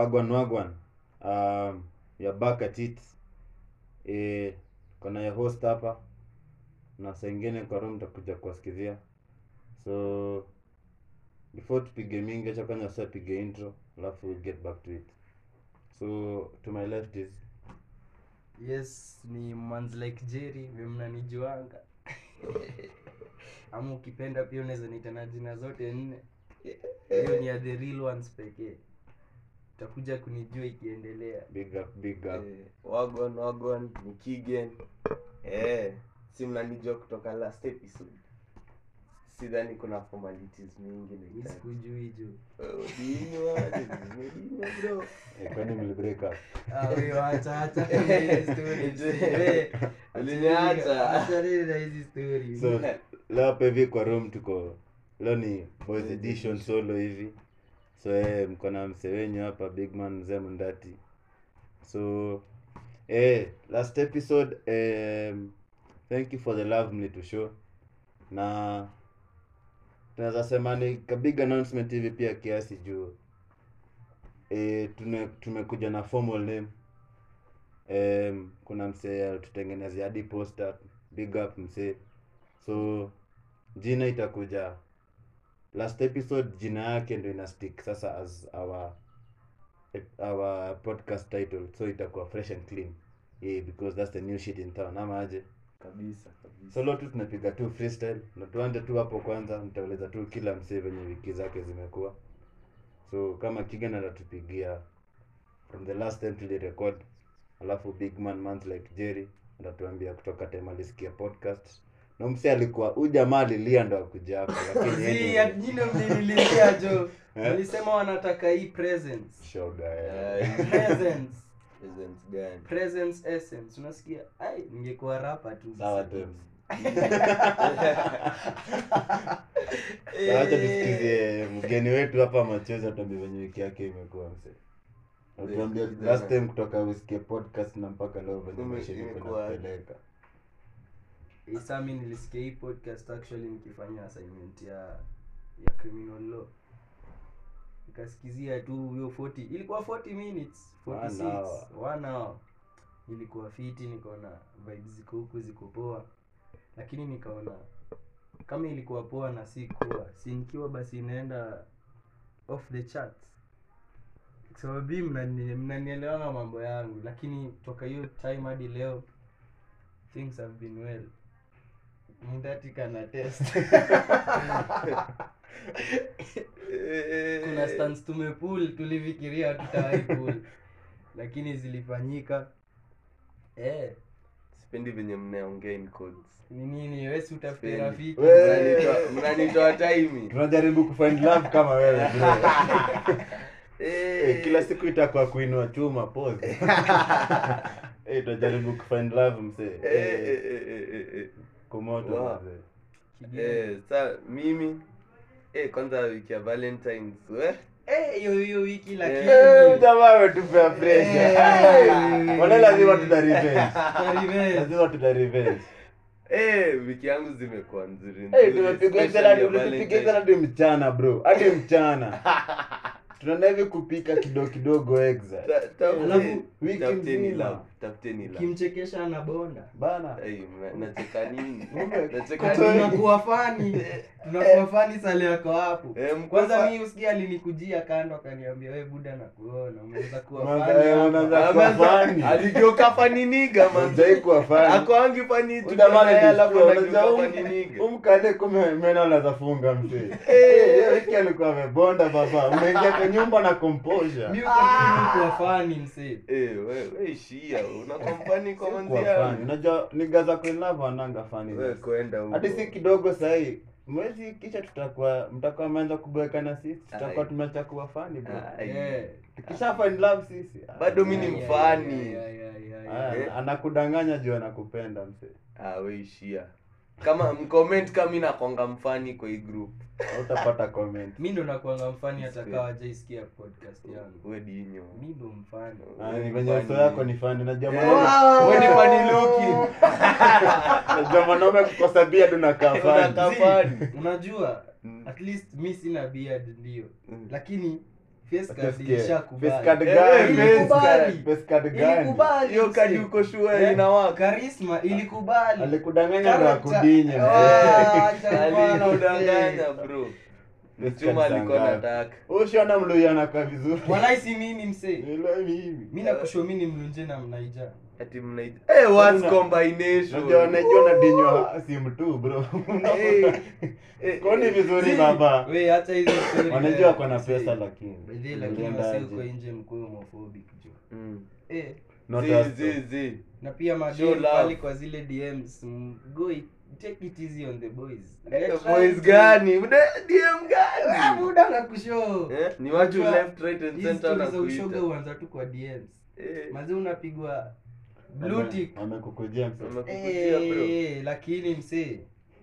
wagwan wagwan um, ya back at it e, kona ya host hapa na saa ingine kwa room takuja kuwasikizia so before tupige mingi acha kwanza sasa tupige intro alafu we'll get back to it so to my left is yes ni mans like jerry vile mnanijuanga ama ukipenda pia unaweza niita na jina zote nne hiyo ni ya the real ones pekee utakuja kunijua ikiendelea big up big up Eh, wagwan wagwan ni kigen eh, si mnanijua kutoka last episode sidhani kuna formalities mingi mi nahitaji. sikujui juu Eh, udinywa, nimedinywa bro. Eh, kwani mli break up Ah, wewe acha acha hizi stories. Wewe, Uliniacha. acha na hizi stories. so leo hapa hivi kwa room tuko leo ni boys edition solo hivi so eh, mko na mse wenyu hapa big man mzee mndati so eh, last episode um, thank you for the love mlitushow na tunaweza sema ni ka big announcement hivi pia kiasi juu eh, tune, tumekuja na formal name um, kuna msee alitutengenezea hadi poster big up msee so jina itakuja last episode jina yake ndo ina stick sasa as our our podcast title so itakuwa fresh and clean yeah, because that's the new shit in town ama aje kabisa kabisa so leo tu tunapiga tu freestyle na tuanze tu hapo kwanza nitauliza tu kila msee venye wiki zake zimekuwa so kama kigan atatupigia from the last time tulirecord alafu big man month like jerry atatuambia kutoka time alisikia podcast na msee alikuwa huyu jamaa alilia ndo akuja hapo lakini Zii, anyway, ya jina mlinilia jo Eh? walisema wanataka hii presence shoga eh. Eh, presence presents gani presence essence unasikia ai ningekuwa rapa tu sawa Tems. Sasa acha tusikizie mgeni wetu hapa machozi atuambie venye wiki yake imekuwa mse atuambia Wiki last jana. time kutoka usikie podcast na mpaka leo venye Ume- maisha ilikuwa imekuwa aje? inakupeleka isa mi nilisikia hii podcast actually nikifanya assignment ya ya criminal law nikasikizia tu hiyo 40 ilikuwa 40 minutes One 46 hour. one hour ilikuwa fiti nikaona vibes ziko huku ziko poa lakini nikaona kama ilikuwa poa na si kuwa si nikiwa basi inaenda off the charts sababu hii mnani- mnanielewanga mambo yangu lakini toka hiyo time hadi leo things have been well mndati kana test kuna stance tumepull tulifikiria tutawai pull lakini zilifanyika eh sipendi venye mnaongea in codes ni nini wesi utafute Sipendi. rafiki We- Mnanitoa- mnanitoa taimi tunajaribu kufind love kama wewe bro Eh, Eh, kila siku itakuwa kuinua chuma pose Eh, tunajaribu kufind love mse eh, eh, eh, eh, eh, eh. kumoto Wow. mzee Kigeni. Eh, sa mimi eh, kwanza wiki ya valentines we Eh, hiyo hiyo wiki lakini Eh, jamaa ametupea pressure Eh. wale lazima tuta revenge Kwa revenge. lazima tuta revenge eh, wiki yangu zimekuwa nzuri Eh, nzuri, tumepiga especially sana ya tumepiga Valentine. sana hadi mchana bro hadi mchana tunaenda hivi kupika kidogo kidogo exa Ta- tafute- Alafu, wiki tafuteni mzima. love, tafuteni love. ukimchekesha na bonda bana Eh, mna- nacheka nini Ume- nacheka Kutoa- nini tunakuwa fani tunakuwa fani sali yako hapo Eh, mko kwanza fa- mi usikia alinikujia kando akaniambia we buda na kuona umeweza kuwa Mwanza- fani eh, hapa." mwanza- Ah, kuwa manza- fani. aligeuka faniniga Mzee kuwa fani. akwangi fani tu, Udamani naye alafu alishtua, anageuka unajua um- faniniga. umkale kume meno anaweza funga mzee Eh, hiyo wiki alikuwa amebonda baba umeingia kwa nyumba na composure mi uko tu kuwa fani msee Eh, we- we ishia unakuwa mfani kwa Kuwa manzi fani. yangu. unajua niga za kuinlava wananga fani We, kwenda huko. hadi si kidogo sahii mwezi kisha tutakuwa mtakuwa mmeanza kuboeka na sisi tutakuwa Ai. tumeacha kuwa fani bro Ah, ai. Eh. tukisha find love sisi ah, Bado mi ni Ya, ya, mfani. ya, ya, ya, ya, ah, ya. Eh. anakudanganya juu anakupenda mse Ah, we ishia kama mcomment kama mi nakwanga mfani kwa hii group utapata comment mi ndo nakuanga mfani hata Sipe. kawa wajaisikia podcast yangu we dinyo mi ndo mfani Ah, ni venye uso yako ni fani najua Eh, mwanaume- we ni funny looking. najua mwanaume kukosa beard unakaa fani Unakaa Zii, fani. unajua Mm. at least mi sina beard ndio Mm. lakini face card Utasikia, ilishakubali. face card Eh, gani? face Ilikubali. Face card gani? Ilikubali, hiyo kadi msee. uko sure Eh, inawaka Charisma ilikubali. alikudanganya ndo Character. akudinye Ah, acha bwana, alikudanganya msee. bro Face mchuma card alikuwa zangapi? nataka ushona mluyanaka vizuri Walai si mimi msee. Ila mimi mi nakusho mi ni mlunje na mnaija ati mnaita eh words Una- combination najua najua nadinywa simu tu bro Eh, eh, koni vizuri baba we hata hizo story wanajua leo, kona msee. pesa lakini By the way, lakini Ulienda wasi aje? uko nje mkuwe homophobic jo mm. eh Not Zi, us zi, though. zi. na pia Show madem love. pale kwa zile dms mm, go it, take it easy on the boys We are Eh, trying boys to- gani Mde- dm Ah, gani buda nakushow Eh, ni watu Unajua, left right and hizi center na stories za ushoga kuita huanza tu kwa dms Eh, mazi unapigwa blue Wame- tick wamekukujia mse. wamekukujia bro Eh, lakini msee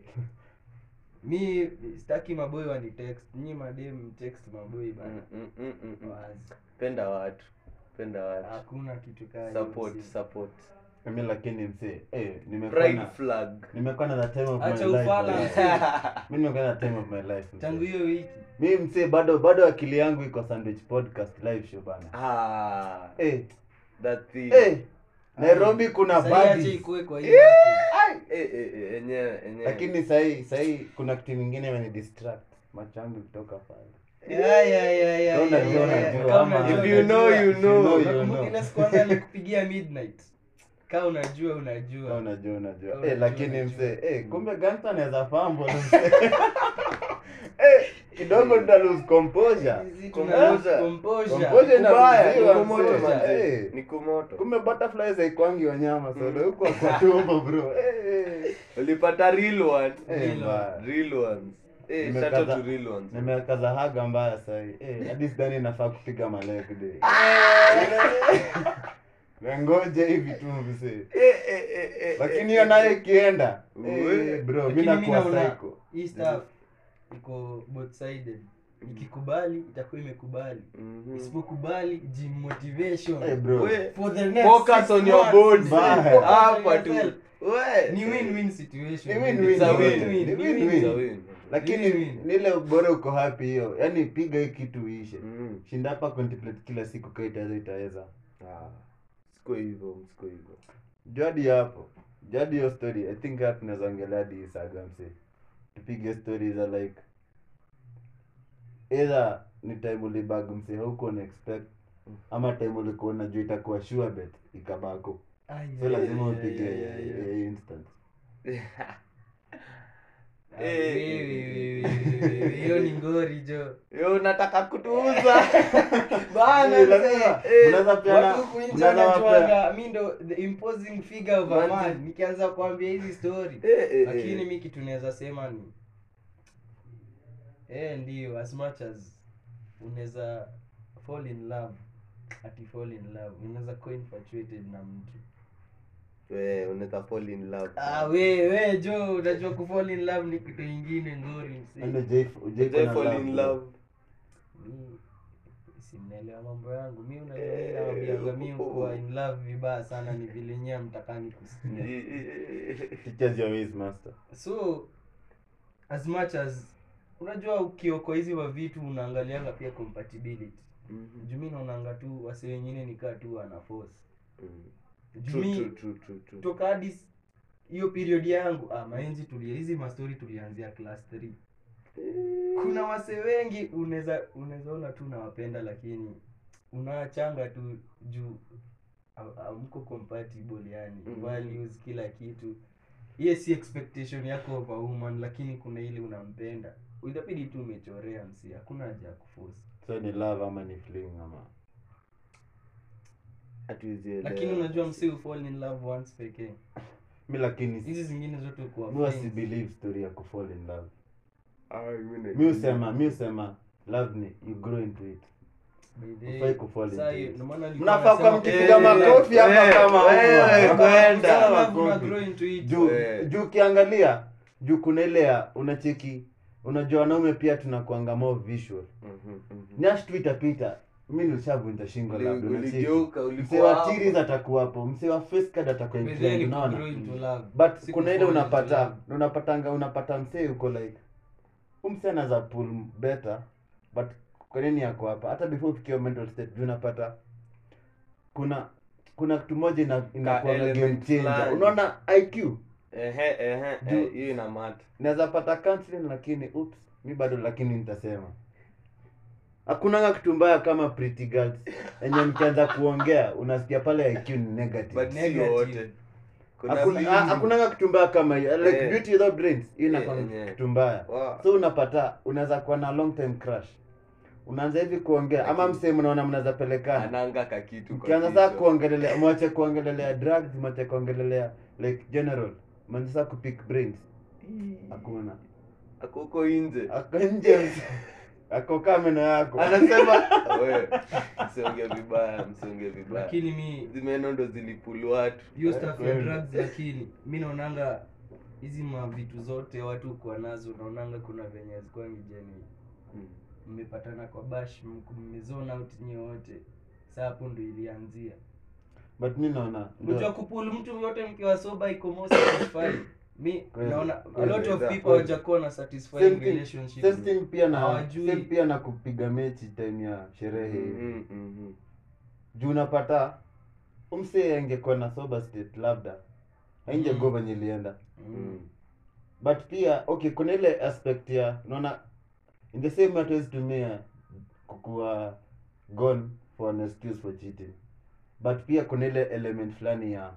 mi sitaki maboy wani text nyi madem text maboy bana Mm, mm, mm, mm, mm. wazi penda watu penda watu hakuna kitu kaa hiyo, support msee. support mi lakini mse eh, nimekuwa pride na flag nimekuwa na the time of Acha my life ufala, bro. msee. mi nimekuwa na time of my life mse. tangu hiyo wiki mi mse bado bado akili yangu iko sandwich podcast live show bana ah eh, that thing eh, nairobi kuna Sasa acha badi ikuwe kwa hiyo yako. eh eh eh enyewe enyewe lakini sahii sahii kuna kitu mingine imeni distract macho yangu kutoka pale Ya, ya, ya, ya, Kama ya, unajua, ya, ya. unajua, Kama ama- unajua, If you know, unajua. you know. you Nakumbuka know. ile siku kwanza nilikupigia midnight kaa unajua Kama unajua unajua unajua Kama eh, unajua, lakini unajua. mse eh, kumbe gangster anaweza fumble mse eh, kidogo nita lose composure Hizi Composure. tuna- composure. Composure ina- kubaya Inaruhusiwa, ni kumoto mzee. manze Eh. ni kumoto kumbe butterflies haikwangi wanyama solo huko kwa tumbo bro eh, ulipata real one eh, Real mbaya. real ones eh Nimekaza- shout out to real ones nimekaza haga mbaya sahi eh, hadi sidhani nafaa kupiga maleg day nangoje hivi tu mse eh eh eh eh lakini hiyo nayo ikienda Uwe. eh, bro mi Lakini mi nakuwa naona psycho hii stuff iko both sided ikikubali itakuwa imekubali Mhm. isipokubali jimotivation Eh, bro We- for the next focus six on your months, body Bye. focus on hapa tu yourself. we ni win-win situation Ni win-win, It's a Ni win. win-win, Ni ni win-win. It's a win-win. win. lakini Win-win. nile bora uko happy hiyo yaani piga hii kitu iishe Mm. shinda hapa contemplate kila siku kaa itaweza itaweza Ah, siko hivyo siko hivyo jadi hapo jadi hiyo story i think hapa tunaweza ongelea hadi hii saga mse tupige story za like either ni time ulibag mse hauko na expect ama time ulikuwa unajua itakuwa sure bet ikabako Ai, so ai, lazima ai, upige ai, ai, ai. hiyo instance Ah, wewe, wewe, wewe, wewe, hiyo ni ngori jo yo unataka kutuuza bana Eh, mzee. lazima- Eh, unaweza peana- watu huku nje unaweza wapea- wanajuaga, mi ndo the imposing figure of a Manzi. man nikianza kuambia hizi story Eh, eh, lakini eh. mi kitu naweza sema ni eh ndio as much as unaweza fall in love ati fall in love unaweza kuwa infatuated na mtu we unaweza fall in love ah we we jo unajua ku fall in love ni kitu ingine ngori Yaani msi hujai- hujai kuwa Ujai na fall love, in bro. love mi simnaelewa mambo yangu mi unajua mi naambianga mi kuwa in love vibaya sana ni vile nyea mtakani kusikia Teachers your ways, master. so as much as unajua ukiokoa hizi wa vitu unaangalianga pia compatibility Mhm. juu mi naonanga tu wase wengine nikaa tu wana force Mm. juu True, mi true, true, true, true. toka hadi s- hiyo period yangu ah, maenzi tulia hizi mastori tulianzia class 3 kuna wase wengi unaweza unaweza ona tu nawapenda lakini unaachanga tu juu ha- hamko compatible yani Mhm. values kila kitu hiye si expectation yako of a woman lakini kuna ile unampenda itabidi tu umechorea msi hakuna haja ya kuforce so ni love ama ni fling ama Hatuwezi elewa. lakini unajua msi ufall in love once pekee mi lakini hizi zingine zote kuwa mi wasi friends. believe story ya kufall in love Ah, mimi na- mi usema mi usema love ni you grow into it By the way, Hufai kufall saa into hiyo, it. ndio maana nilikuwa mnafaa nasema- kwa mkipiga Eh, makofi hapa eh, kama wewe, huwa. kwenda. Kama Love una makofi. grow into it. juu Eh. juu ukiangalia juu kuna ile ya unacheki unajua wanaume pia tunakuanga more visual Mhm, mhm. nyash tu itapita mi nilishavunja shingo Uli- labda unacheki uligeuka, msee ulikuwa wa hapo. tiris atakuwapo msee wa face card atakuwa By the way, inclined, ni unaona kugrow into love. but Si kuna ile kufall into unapata love. unapatanga unapata msee uko like umsee anaweza pull better but kwa nini yako hapa hata before ufikie mental state juu unapata kuna kuna kitu moja ina inakuwa game element changer fulani. unaona IQ ehe ehe Juu- eh, hiyo ina mata naweza pata counseling lakini oops mi bado lakini nitasema hakunanga kitu mbaya kama pretty girls enye mkianza kuongea unasikia pale IQ ni negative but si Negative. wote kuna Hakuna- vingi. ha- hakunanga kitu mbaya kama hiyo like Eh. beauty without brains hiyo inakuwa Eh, eh. kitu mbaya Wow. so unapata unaweza kuwa na long time crush unaanza hivi kuongea ama Lakini- msee mnaona mnaweza pelekana ananga kakitu kwa mkianza saa kichwa. kuongelelea mwache kuongelelea drugs mwache kuongelelea like general mwanza saa kupick brains Ii. hakuna ako huko nje ako nje mse- ako kaa meno yako anasema we msiongee vibaya msiongee vibaya lakini mi hizi meno ndo zilipulu watu hiyo stuff ya kweli. drugs lakini mi naonanga hizi mavitu zote watu kuwa nazo naonanga kuna venye hazikuwa mijeni Mm. mmepatana kwa bash mko- mmezona out nyie wote saa hapo ndo ilianzia but mi naona ndio- unajua kupul mtu yote mkiwa soba iko more satisfying mi Kweli. naona a Kweli. lot of Kweli. people hawajakuwa na satisfying Same thing- relationships same thing pia na Hawajui. same pia na kupiga mechi time ya sherehe hivi Mm, mm, mm. juu unapata umsee angekuwa na sober state labda ainjego Mm. venye ilienda Mm. but pia okay kuna ile aspect ya unaona in the same way hatuwezi tumia kukuwa gone for an excuse for cheating but pia kuna ile element fulani ya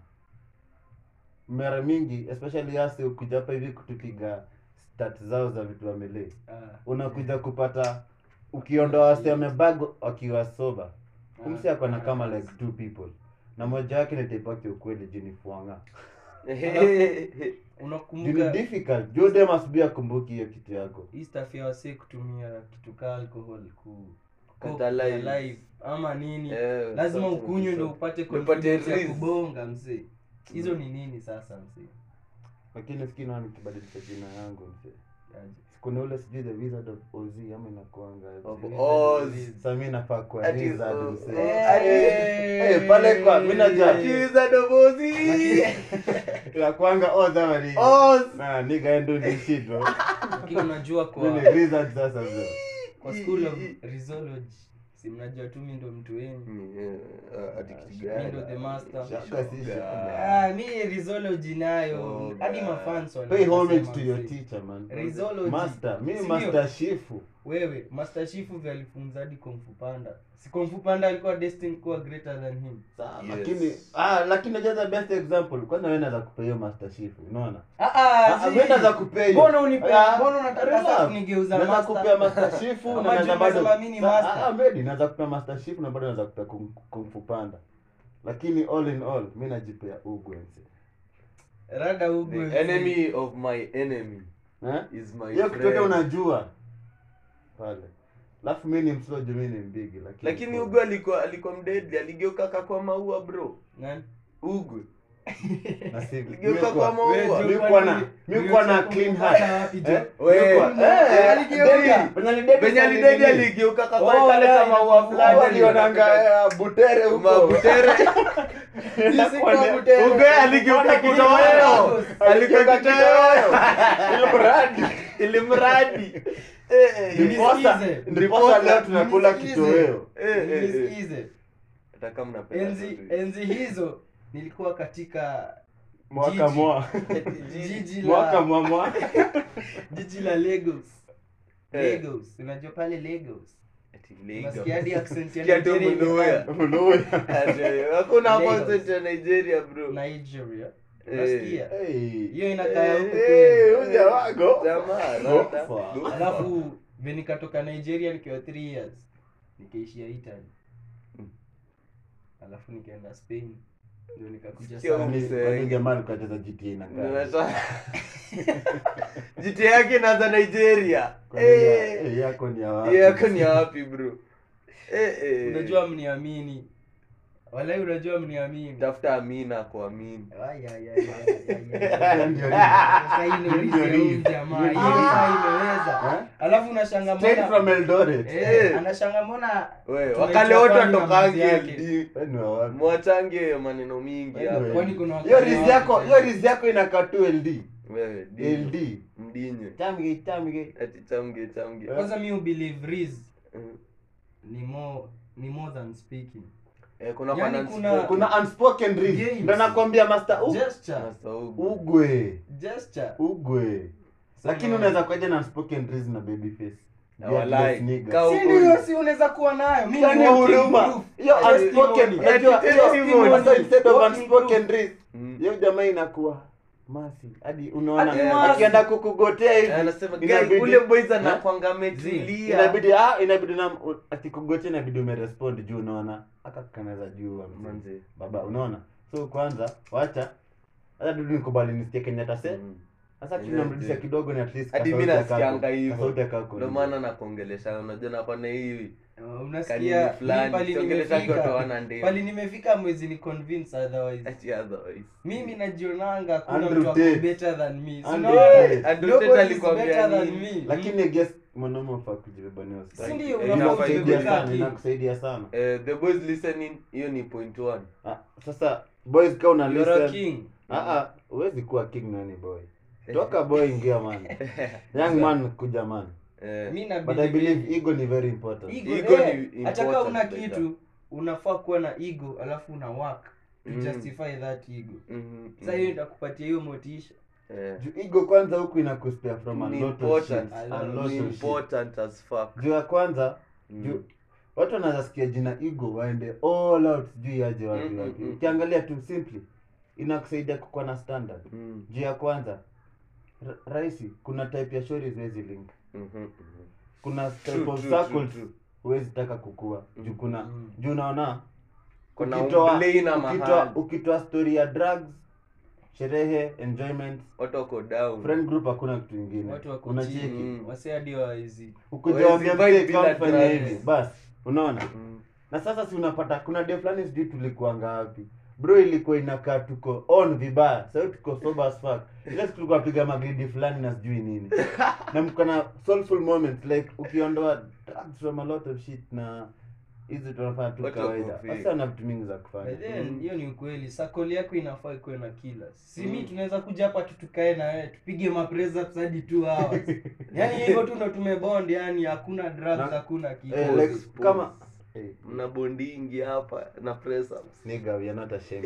mara mingi especially hasi ukuja hapa hivi kutupiga stat zao za vitu wamelee Ah. unakuja kupata ukiondoa wasi wamebag wakiwa soba umsi Ah. akona kama like two people na moja wake nitaipaki ukweli jini fuanga jini unakumbuka difficult jude must be akumbuki hiyo kitu yako hii stuff ya wasee kutumia kitu kaa alcohol ku Catalyze. live ama nini Eh, lazima something ukunywe ndo so- upate Upate confidence ya release. kubonga mzee hizo ni nini sasa mzee lakini sikini nikibadilisha jina yangu mse Aje. kuna ule sijui the wizard of oz ama inakuanga Of aje. Oz. sasa mi nafaa kwa Ati, wizard oh, mse oh, Eh, ati- eh, pale kwa mi najua Kiza dobozi. inakuanga oz ama ni Oz. na nigga ndo ni shit bro lakini unajua mi ni kwa wizard sasa bro kwa school of risology si mnajua tu mi ndo mtu wenyu Mm, eh, ah, ati kitu mi gani? ndo the master Shaka si shaka. Ah, mi risology nayo Oh, hadi God. mafans pay wanasema homage to your mzee. teacher man Rizology. master mi Sindio? master shifu wewe master shifu vya alifunza hadi kungfu panda si kungfu panda alikuwa destined kuwa greater than him Sawa, Yes. lakini ah lakini najua the best example kwanza wewe naweza kupea hiyo master shifu unaona Ah, ah, Ah, si. mimi naweza kupea hiyo. Mbona unipe- Ah, mbona unataka relax. sasa kunigeuza Naweza master? kupea master shifu Ama na naweza juu bado umesema mimi ni Sa- master. ah, maybe naweza kupea master shifu na bado naweza kupea kung, kung fu panda lakini all in all mi najipea ugwense rada ugu The enemy of my enemy eh is my hiyo kitu yote friend. unajua pale alafu mi ni mslo juu mi ni mbigi lakini lakini ugu alikuwa alikuwa mdedli aligeuka kakwa maua bro Nani? ugu na si Ligeuka mi kwa kwa- maua. Wewe, mi Joe, kuwa na kwani- mi kuwa na uliocheka clean kupata heart wapi, Joe? Eh? Wewe, Mi kuwa- eh, eh, aligeuka. Dedi, penye alidedi venye sa alidedi nini? aligeuka Oh, kakwa kale yeah, kama maua yeah, fulani walionanga eh, butere huko mabutere Inakuwa- Butere. ugu aligeuka kitoweo aligeuka kitoweo Ilimradi. ilimradi Eh, eh, Ndiposa- Nisikize. ndiposa leo tunakula Nisikize. kitoweo eh, eh, eh. Nisikize. hata kama napenda enzi tu. enzi hizo nilikuwa katika mwaka Jiji. mwa jiji mwaka la mwa mwa jiji la Lagos Eh. Lagos unajua pale Lagos Ati Lagos. unasikia hadi accent ya Sikia tu Nigeria Muluya. imepanda. Muluya. Ati, hakuna hapo Lagos. accent ya nigeria bro Nigeria Eh. unasikia Hey. hiyo inakaa ya huko Eh, kweli huyu jamaa go. Jamaa, Go rada. for. Go for. alafu vile nikatoka Nigeria nikiwa 3 years nikaishia Italy alafu nikaenda Spain ndio nikakuja Sikia sana huyu. Kwani- kwani jamaa alikacheza GTA inakaa? Unataka- jiti yake inaanza nigeria Kwani ya- Eh, eh, yako ni ya wapi? hiyo yako ni ya wapi bro Eh, eh. unajua mniamini walai unajua mniamini tafuta amina kuamini Ay, ay, ay, ay, ay, ay, ay. Ndio hii. Sasa hii ndio Ndio risk ya huyu hii. jamaa. Ndio Hiyo hii. saa imeweza Eh? alafu unashanga Straight from mbona Eldoret. Eh, anashanga mbona we tunaitwa wakale wote fani na watokange mzee yake. LD. Wewe ni wa wapi? mwachange maneno mingi Wewe hapa. ni- kwani kuna hiyo wakati rizi wa- yako hiyo rizi yako inakaa tu ld Wewe, dino. ld mdinye tamge tamge ati chamge chamge kwanza mi ubelieve riz Mm. ni more ni more than speaking Eh, kuna Yaani finance kuna- broker. kuna unspoken Games. reads ndo nakwambia master u- gesture Master Ugu. ugwe gesture ugwe So lakini na- unaweza kuaja na unspoken reads na baby face Na walai. nigga. Ka- si ndio si unaweza kuwa nayo mimi Yaani ni walking huruma proof. hiyo Testimony. unspoken Ati unajua hiyo testimony. sasa instead of Walking unspoken reads Mm. hiyo jamaa inakuwa masi hadi unaona Hadi masi. akienda kukugotea hivi anasema guy, inabidi- ule boys Eh? anakwanga ametulia inabidi ah inabidi na akikugotea inabidi umerespond juu unaona aka kanaweza juu Manze. baba unaona so kwanza wacha hata dudu nikubali nisikie Kenya tase Mm. sasa Yeah, tunamrudisha yeah. kidogo ni at least hadi mi kasauti ya nasikianga kako- hivyo kasauti ya kako ndio ni- maana nakuongelesha unajua napana hivi Uh, kanini unasikia fulani mimi pali siongelesha watu nimefika hawana ndevu pali nimefika mwezi ni convince otherwise Ati otherwise. mimi najionanga hakuna Andrew mtu ako Tate. better than me So Andrew unaona? Tate. Andrew Nobody Tate is alikwambia better than nini? me. lakini I guess mwanaume afaa kujibebania Si ndio, Eh, unafaa inakusaidia kujibeba sana kaki. inakusaidia sana Eh, the boys listening hiyo ni point one Ah, sasa boys kama una You're a listen king. ah ah huwezi kuwa king nani boy toka boy ingia man young man kuja man Eh, mi na but i believe believe ego ni very important ego, Ego eh, ni hata kama important una like kitu unafaa kuwa na ego alafu una work to Mm. justify that ego mhm, sasa mhm. hiyo itakupatia hiyo motisha Eh, juu ego kwanza huku inakuspare from a ni lot of important. shit A a lot lot Ni of shit important as fuck juu ya kwanza Mm. juu watu wanaweza sikia jina ego waende all out sijui aje wapi Mm, wapi mm, mm. ukiangalia tu simply inakusaidia kukuwa na standard Mm, juu ya kwanza ra- rahisi kuna type ya shori huwezi link mhm, mhm. kuna True, type of true, true, circles true. huwezi taka kukua juu kuna Mm. juu unaona Kuna ukitoa umblei na ukitoa mahali. ukitoa story ya drugs sherehe enjoyment watu wako down friend group hakuna kitu ingine watu wako unacheki chini Mm. wase hadi wawezi ukuja Huwezi wambia vibe mzee bila come fanya drugs. hivi basi unaona Mm. na sasa si unapata kuna day fulani sijui tulikuanga wapi bro ilikuwa inakaa tuko on vibaya sahio tuko sober as fuck ile siku tulikuwa piga magridi fulani na sijui nini na mko na soulful moments like ukiondoa drugs from a lot of shit na hizi tunafanya tu Watu kawaida wako free. sasa na vitu mingi za By kufanya then, Mm. hiyo ni ukweli sakoli yako inafaa ikuwe na kila si mi Mm. tunaweza kuja hapa tu tukae na wewe tupige mapress hadi two hours yani hivyo tu ndo tumebond yani hakuna drugs Na- hakuna kitu eh, Pause, like, pause. kama eh, mna bondingi hapa na press ups nigga we are not ashamed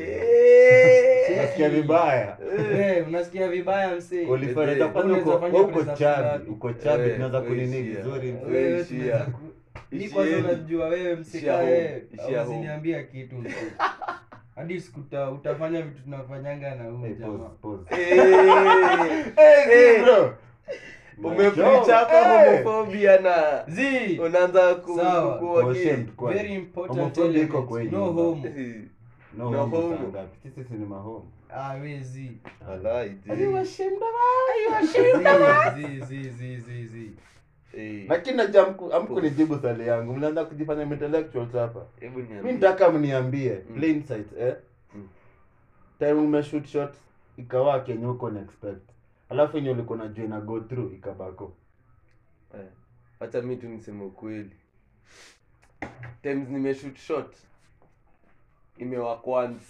Eh. nasikia vibaya Eh, unasikia vibaya msee Qualifier, Eh, hata kwanza unaweza uko- fanya wewe uko press up chabi ngapi? uko chabi Eh, tunaweza wewe kunini ishia. vizuri Eh, mzee. Wewe ishia. tunaweza ku- mi Ishia kwanza home. unajua wewe Ishia msika home. wewe Ishia home. usiniambia kitu msee hadi sikuta utafanya vitu tunafanyanga na huyu Eh, pause, jamaa pause. Eh. Eh, Eh. bro. umepreach hapa Eh. homofobia na Zii, unaanza ku- Sawa. ku- kuwa Go gay. shamed kwani. very important Homophobia iko elements. kwenye no nyumba. homo Eh. No, No homo homo. saa ngapi? Sisi si ni mahomo. ah wezi Walai, Are je. you ashamed of us? Are you ashamed of us? zi zi zi zi zi Eh. lakini najua amku- amkunijibu swali yangu mnaanza kujifanya intellectuals hapa Hebu niambie. mi nitaka mniambie Mm. plain sight eh Mm. time umeshoot shot ikawa kenye uko na expect alafu yenye ulikuwa najua ina go through ikabako Eh, wacha mi tu niseme ukweli times nimeshoot shot imewak once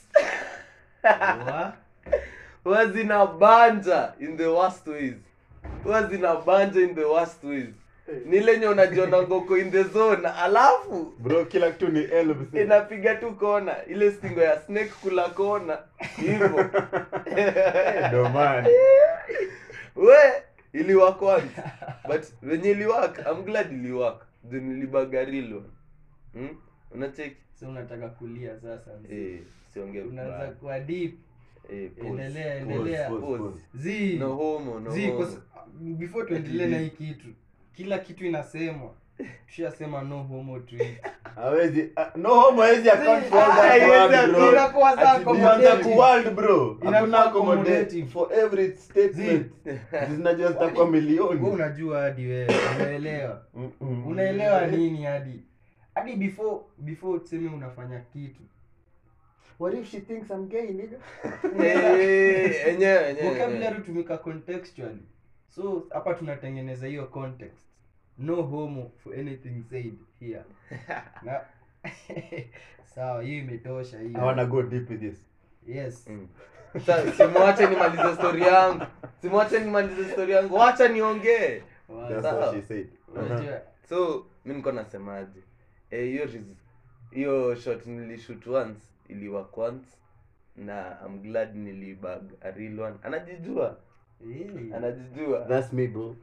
Wa? huwa zina banja in the worst ways huwa zina banja in the worst ways ni lenye unajiona ngoko in the zone alafu bro kila kitu ni L msee. inapiga tu kona ile stingo ya snake kula kona hivyo Ndio maana. we iliwak once but wenye iliwak I'm glad iliwak juu nilibagarilo hmm? unacheki so unataka kulia sasa mzee. eh, siongee unaanza vibaya. kuwa deep Eh, pause. endelea Pause, endelea pause. pause. zi no homo no zi kwa homo. sa- before tuendelee na hii kitu kila kitu inasemwa tushasema no homo to it hawezi ah, no homo hawezi account for all Ah, that haiwezi word, bro. inakuwa saa Ati tuanze accommodating. ku world bro Inakuwa hakuna accommodate accommodating. for every statement zinajua zitakuwa Wewe milioni unajua hadi wewe unaelewa Mm-mm. unaelewa nini hadi hadi before before tuseme unafanya kitu what if she thinks i'm gay nigga Eh, enyewe enyewe vocabulary tumika contextually so hapa tunatengeneza hiyo context no homo for anything said here na sawa hiyo imetosha i hiyo wanna go deep with this yes Mm. Sa- simwache nimalize story yangu simwache nimalize story yangu wacha niongee Wa- that's Sawa. what she said unajua so mi niko nasemaje Eh, hiyo ris- hiyo shot nilishoot once iliwork once na I'm glad nilibag a real one anajijua Eh. anajijua That's me bro.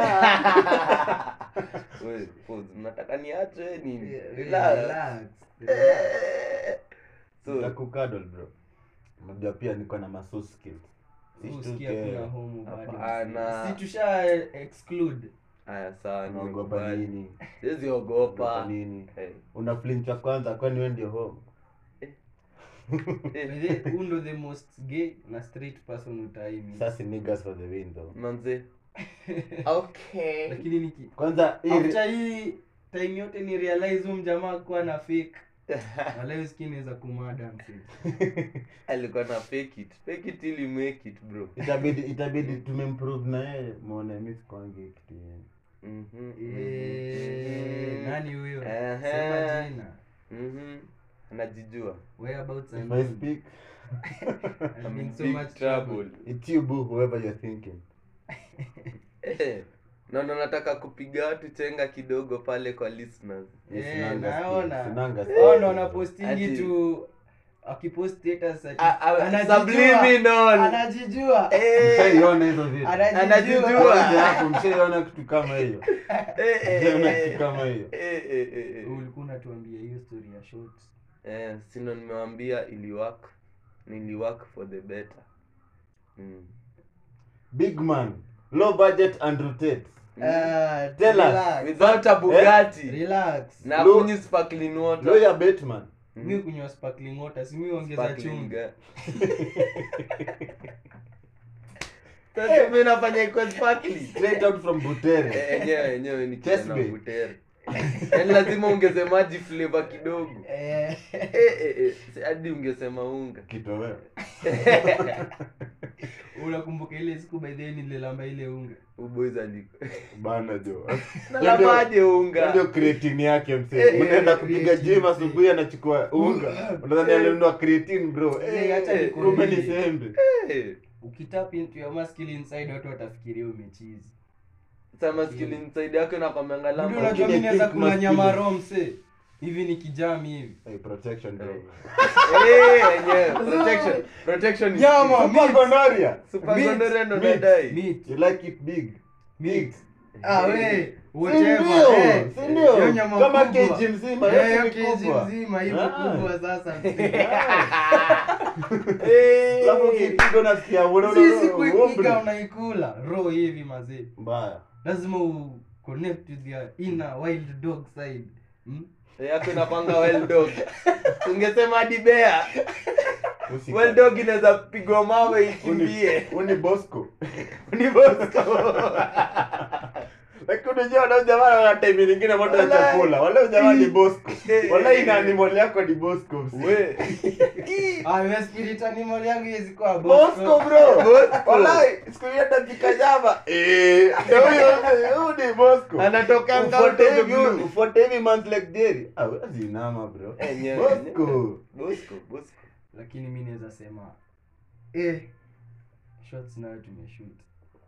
We, pause. mnataka niache nini Eh, Relax. relax, relax. Eh. so Nitakukadol bro. Unajua pia niko na maso skills. Usikia Sishtuke. kuna homo bado. Hapana. Si tusha exclude. haya sawa Unaogopa nimekubali nini? siwezi Unaogopa ogopa nini? Eh, Una flinch wa kwanza kwani wewe ndio home? eh. By the way, who ndo the most gay na straight person utaimi Sasa niggas for the win though. manze okay lakini niki Kwanza hii after hii time yote ni realize huyu mjamaa kuwa na fake wala skin inaweza kumada msee alikuwa na fake it fake it ili make it bro itabidi itabidi tumemprove na yeye muone mimi sikwangi kitu yenu. Mhm, Eh, mhm. nani huyo Ehe. sema jina Mhm. anajijua whereabouts If and I when. speak, I'm I'm in in so big much trouble. trouble. it's you boo, whoever you're thinking. Eh, naona nataka kupiga watu chenga kidogo pale kwa listeners Yes, Eh, sinanga skill, naona. sinanga Oh, skill. ndo anapostingi Ati- tu akipost status ati Ah, ah, anajijua. subliminal. anajijua Eh, Mshaiona hizo vitu? Anajijua. Anajijua. Kuja hapo, mshaiona kitu kama hiyo? eh, eh, Mshaiona eh, kitu kama hiyo? eh, eh, eh, eh. ulikuwa unatuambia hiyo story ya short Eh, sino nimewambia iliwork niliwork for the better mm. Big man, low budget and rotate. Ah, Tell us. relax. without a bugatti relax na Lo- kunyi sparkling water Lawyer Bateman. mi kunywa sparkling water si mi ongeza Sparkling, chumvi eh. Sasa mimi nafanya ikuwe sparkling. Straight out from Butere. Eh, enyewe enyewe ni Chest kijana bay. butere yaani lazima ongeze maji flavor kidogo Eh, Eh, eh, eh, si- hadi ungesema unga Kitoweo. unakumbuka ile siku by the way nililamba ile unga uboys aliko Bana jo. nalamaje Ndio unga creatine yake Eh, msee. eh, Unaenda kupiga creatine, gym asubuhi anachukua unga. Unadhani alinunua creatine bro. Eh, Eh, acha eh, nikwambie. kumbe ni sembe. Eh, ukitap into your muscle inside watu watafikiria umechizi sama skill inside yako inakwambia Ndio lama unajua Lakini mimi naweza think kula masculine. nyama raw msee hivi ni kijami hivi Hey, protection bro. Eh, enyewe protection protection is Nyama. key. Super gonorrhea. super Meat, gonorrhea ndo meat, nadai meat You like it big. meat ah we Si whatever ndio? eh Si ndio? hiyo nyama Kama kubwa. kg mzima, Eh, yote hiyo ni kg kubwa. mzima hivyo Ah. kubwa sasa msee. Eh. Alafu ukipiga unasikia ule- ule- sisi ule- kuipiga ule- unaikula raw hivi mazee Mbaya. lazima u connect with your inner wild dog side hmm? yako inakwanga well dog ungesema hadi bea Usika- well dog inaweza pigwa mawe ikimbie Uni- uni Bosco. ni bosco Lakini unajua wale jamaa wana time nyingine moto ya Walai. chakula. Wale jamaa ni Bosco. Eh, Wala eh, ina eh. animal yako ni Bosco. msee. we ah we spirit animal yangu iwezi kuwa Bosco bro. Bosco. Walai, siku hiyo atapika jaba. Eh, ndio huyo huyo ni Bosco. anatokanga Ufuate out of the hivi blue. ufuate hivi months like Jerry. Ah, wewe zinama bro. Enyewe, Bosco. enyewe. bosco bosco lakini mi naweza sema eh, shots nayo tumeshoot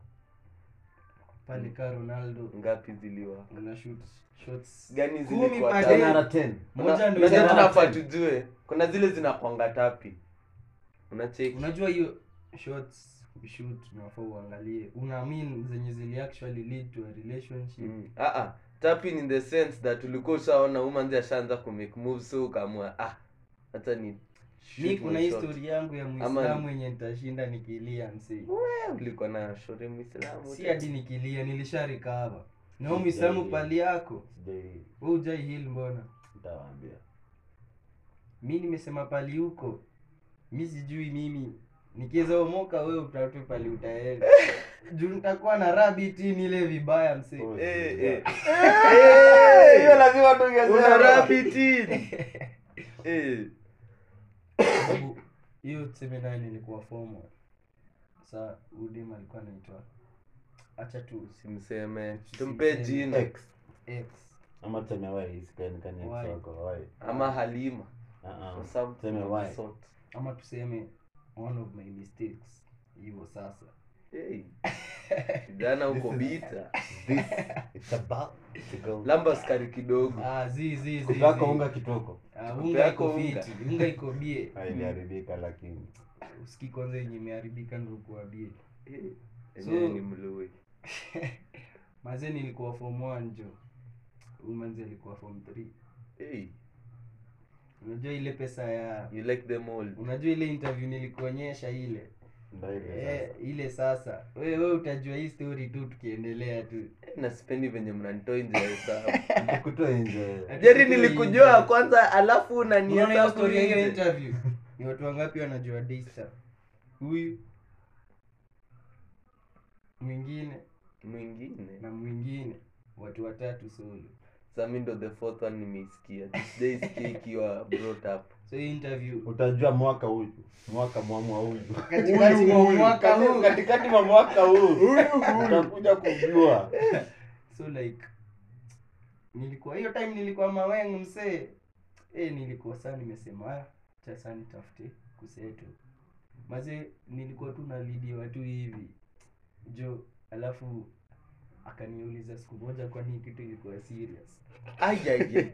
pale ka ronaldo ngapi ziliwa una shoot shots gani Kumi zilikuwa per tapi? day. 10 out of 10. moja Una- ndo unajua ina- tunafaa tujue kuna zile zinakwanga tapi unacheki unajua hiyo shots shoot unafaa uangalie una mean zenye zili actually lead to a relationship Mm. Ah, ah. tapping in the sense that ulikuwa ushaona umanzi ashaanza kumake moves so ukaamua ah hata ni mi shoot kuna my hii shot. story yangu ya Ama- muislamu yenye nitashinda nikilia msee Eh, ulikuwa na shore muislamu si hadi nikilia nilisha recover na huyo muislamu pali yako Sijai we ujai hil mbona nitawaambia. mi nimesema pali huko mi sijui mimi nikiweza omoka we utatu pali utaenda juu nitakuwa na rabiti nile vibaya msee Oh, Eh, sijai. eh. Eh, hiyo lazima tungesema. una rabbit in. Eh. sababu hiyo tuseme nayo nilikuwa formal sa udem alikuwa anaitwa acha tu simseme tumpe jina X. x Ama tuseme Y, isikaonekane X Y. wako, Y. ama halima Ah, ah. or something Tuseme of Y. the sort. ama tuseme one of my mistakes hivyo sasa Hey. kijana uko bita This it's about to go. lamba skari kidogo Ah, zi zi zi. Kupaka zi. unga kitoko. Ah, Kupe unga yako iko unga. fiti. Unga iko bie. Ah, iliharibika lakini. Usikii kwanza yenye imeharibika ndio kuwa bie. Eh, So- enyewe ni mlui Mazee nilikuwa form 1 jo. Huyu manzi alikuwa form 3. hey, Unajua ile pesa ya you like them all unajua ile interview nilikuonyesha ile Ndio ile eh, sasa. ile sasa wewe we utajua hii story tu tukiendelea tu na sipendi venye mnanitoa nje ya hesabu Nikutoa nje. jeri nilikujua kwanza alafu Unaona hiyo unanihesabu story ya hiyo nje interview ni watu wangapi wanajua Daystar huyu mwingine mwingine na mwingine watu watatu solo sami ndo the fourth one nimeisikia this day isikia ikiwa brought up so hii interview Utajua mwaka huyu. Mwaka mwamwa huyu. Katikati mwa mwaka huu. Katikati mwa mwaka huu. Utakuja kujua. so like nilikuwa hiyo time nilikuwa maweng msee eh nilikuwa saa nimesema "Ah, acha saa nitafute kuseto maze nilikuwa tu nalidia watu hivi jo alafu akaniuliza siku moja kwani hii kitu ilikuwa serious ayaye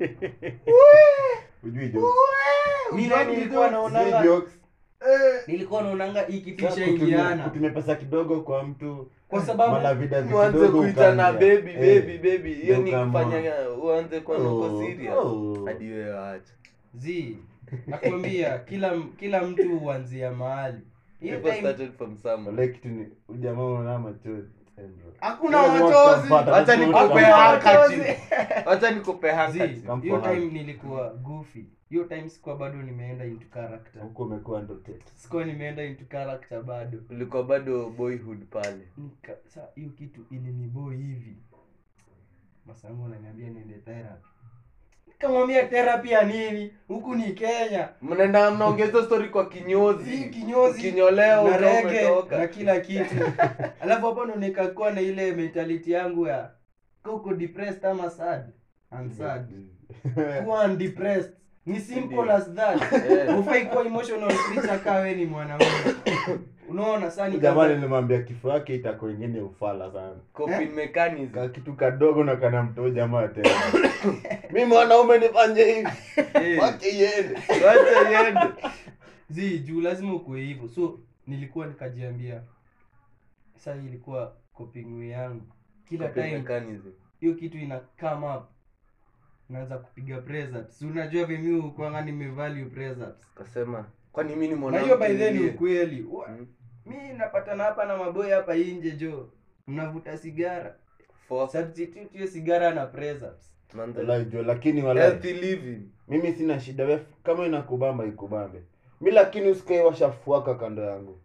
Ujui jokes. mi naye nilikuwa Sijui naonanga jokes. nilikuwa naonanga hii kitu Sasa kutumia- ishaingiana kutumia pesa kidogo kwa mtu kwa sababu malavida mwanze kidogo kuitana ukaambia. baby Eh, baby baby hiyo ni ndio kama- kufanya uanze kuwa Oh, nako serious oh. hadi wewe acha zi nakwambia kila kila mtu huanzia mahali hiyo people time started from somewhere Wale kitu ni ujamaa unaona machozi. Eh, bro. hakuna Wewe ni machozi watampata, Wacha lazima nikupe Hakuna utampata. handkerchief. machozi. wacha nikupe Zi, handkerchief. Come hiyo for time hand. nilikuwa goofy hiyo time sikuwa bado nimeenda into character Huko umekuwa ndo tete. sikuwa nimeenda into character bado ulikuwa bado boyhood pale Nika, sa hiyo kitu iliniboi hivi masangu ananiambia niende therapy nikamwambia therapy ya nini huku ni kenya mnaenda mnaongeza story kwa Hii kinyozi kinyozi Kinyolewa na ukiwa rege umetoka. na kila kitu alafu hapo ndo nikakuwa na ile mentality yangu ya kuko depressed ama sad I'm sad kuwa depressed ni simple as that Eh. ufai kuwa emotional creature kaa we ni mwanaume unaona saa ni Jamani nilimwambia kifo yake itakuwa ingine ufala sana. coping mechanism Ka kitu kadogo na kana mtoo jamaa tena. Mimi mwanaume nifanye hivi. Eh, Wache iende. wacha iende zi juu lazima ukuwe hivyo so nilikuwa nikajiambia saa hii ilikuwa coping way yangu kila Coping time mechanism. hiyo kitu ina come up naanza kupiga press ups si unajua vimi kwanga nimevalue press ups kasema kwani mi ni na hiyo by then mwanamke ni ukweli Wa- Mm. mi napatana hapa na maboy hapa inje jo mnavuta sigara For substitute hiyo sigara na press ups manze- Wallahi jo lakini wallahi healthy living mimi sina shida we kama inakubamba ikubambe mi lakini usikae washafuaka kando yangu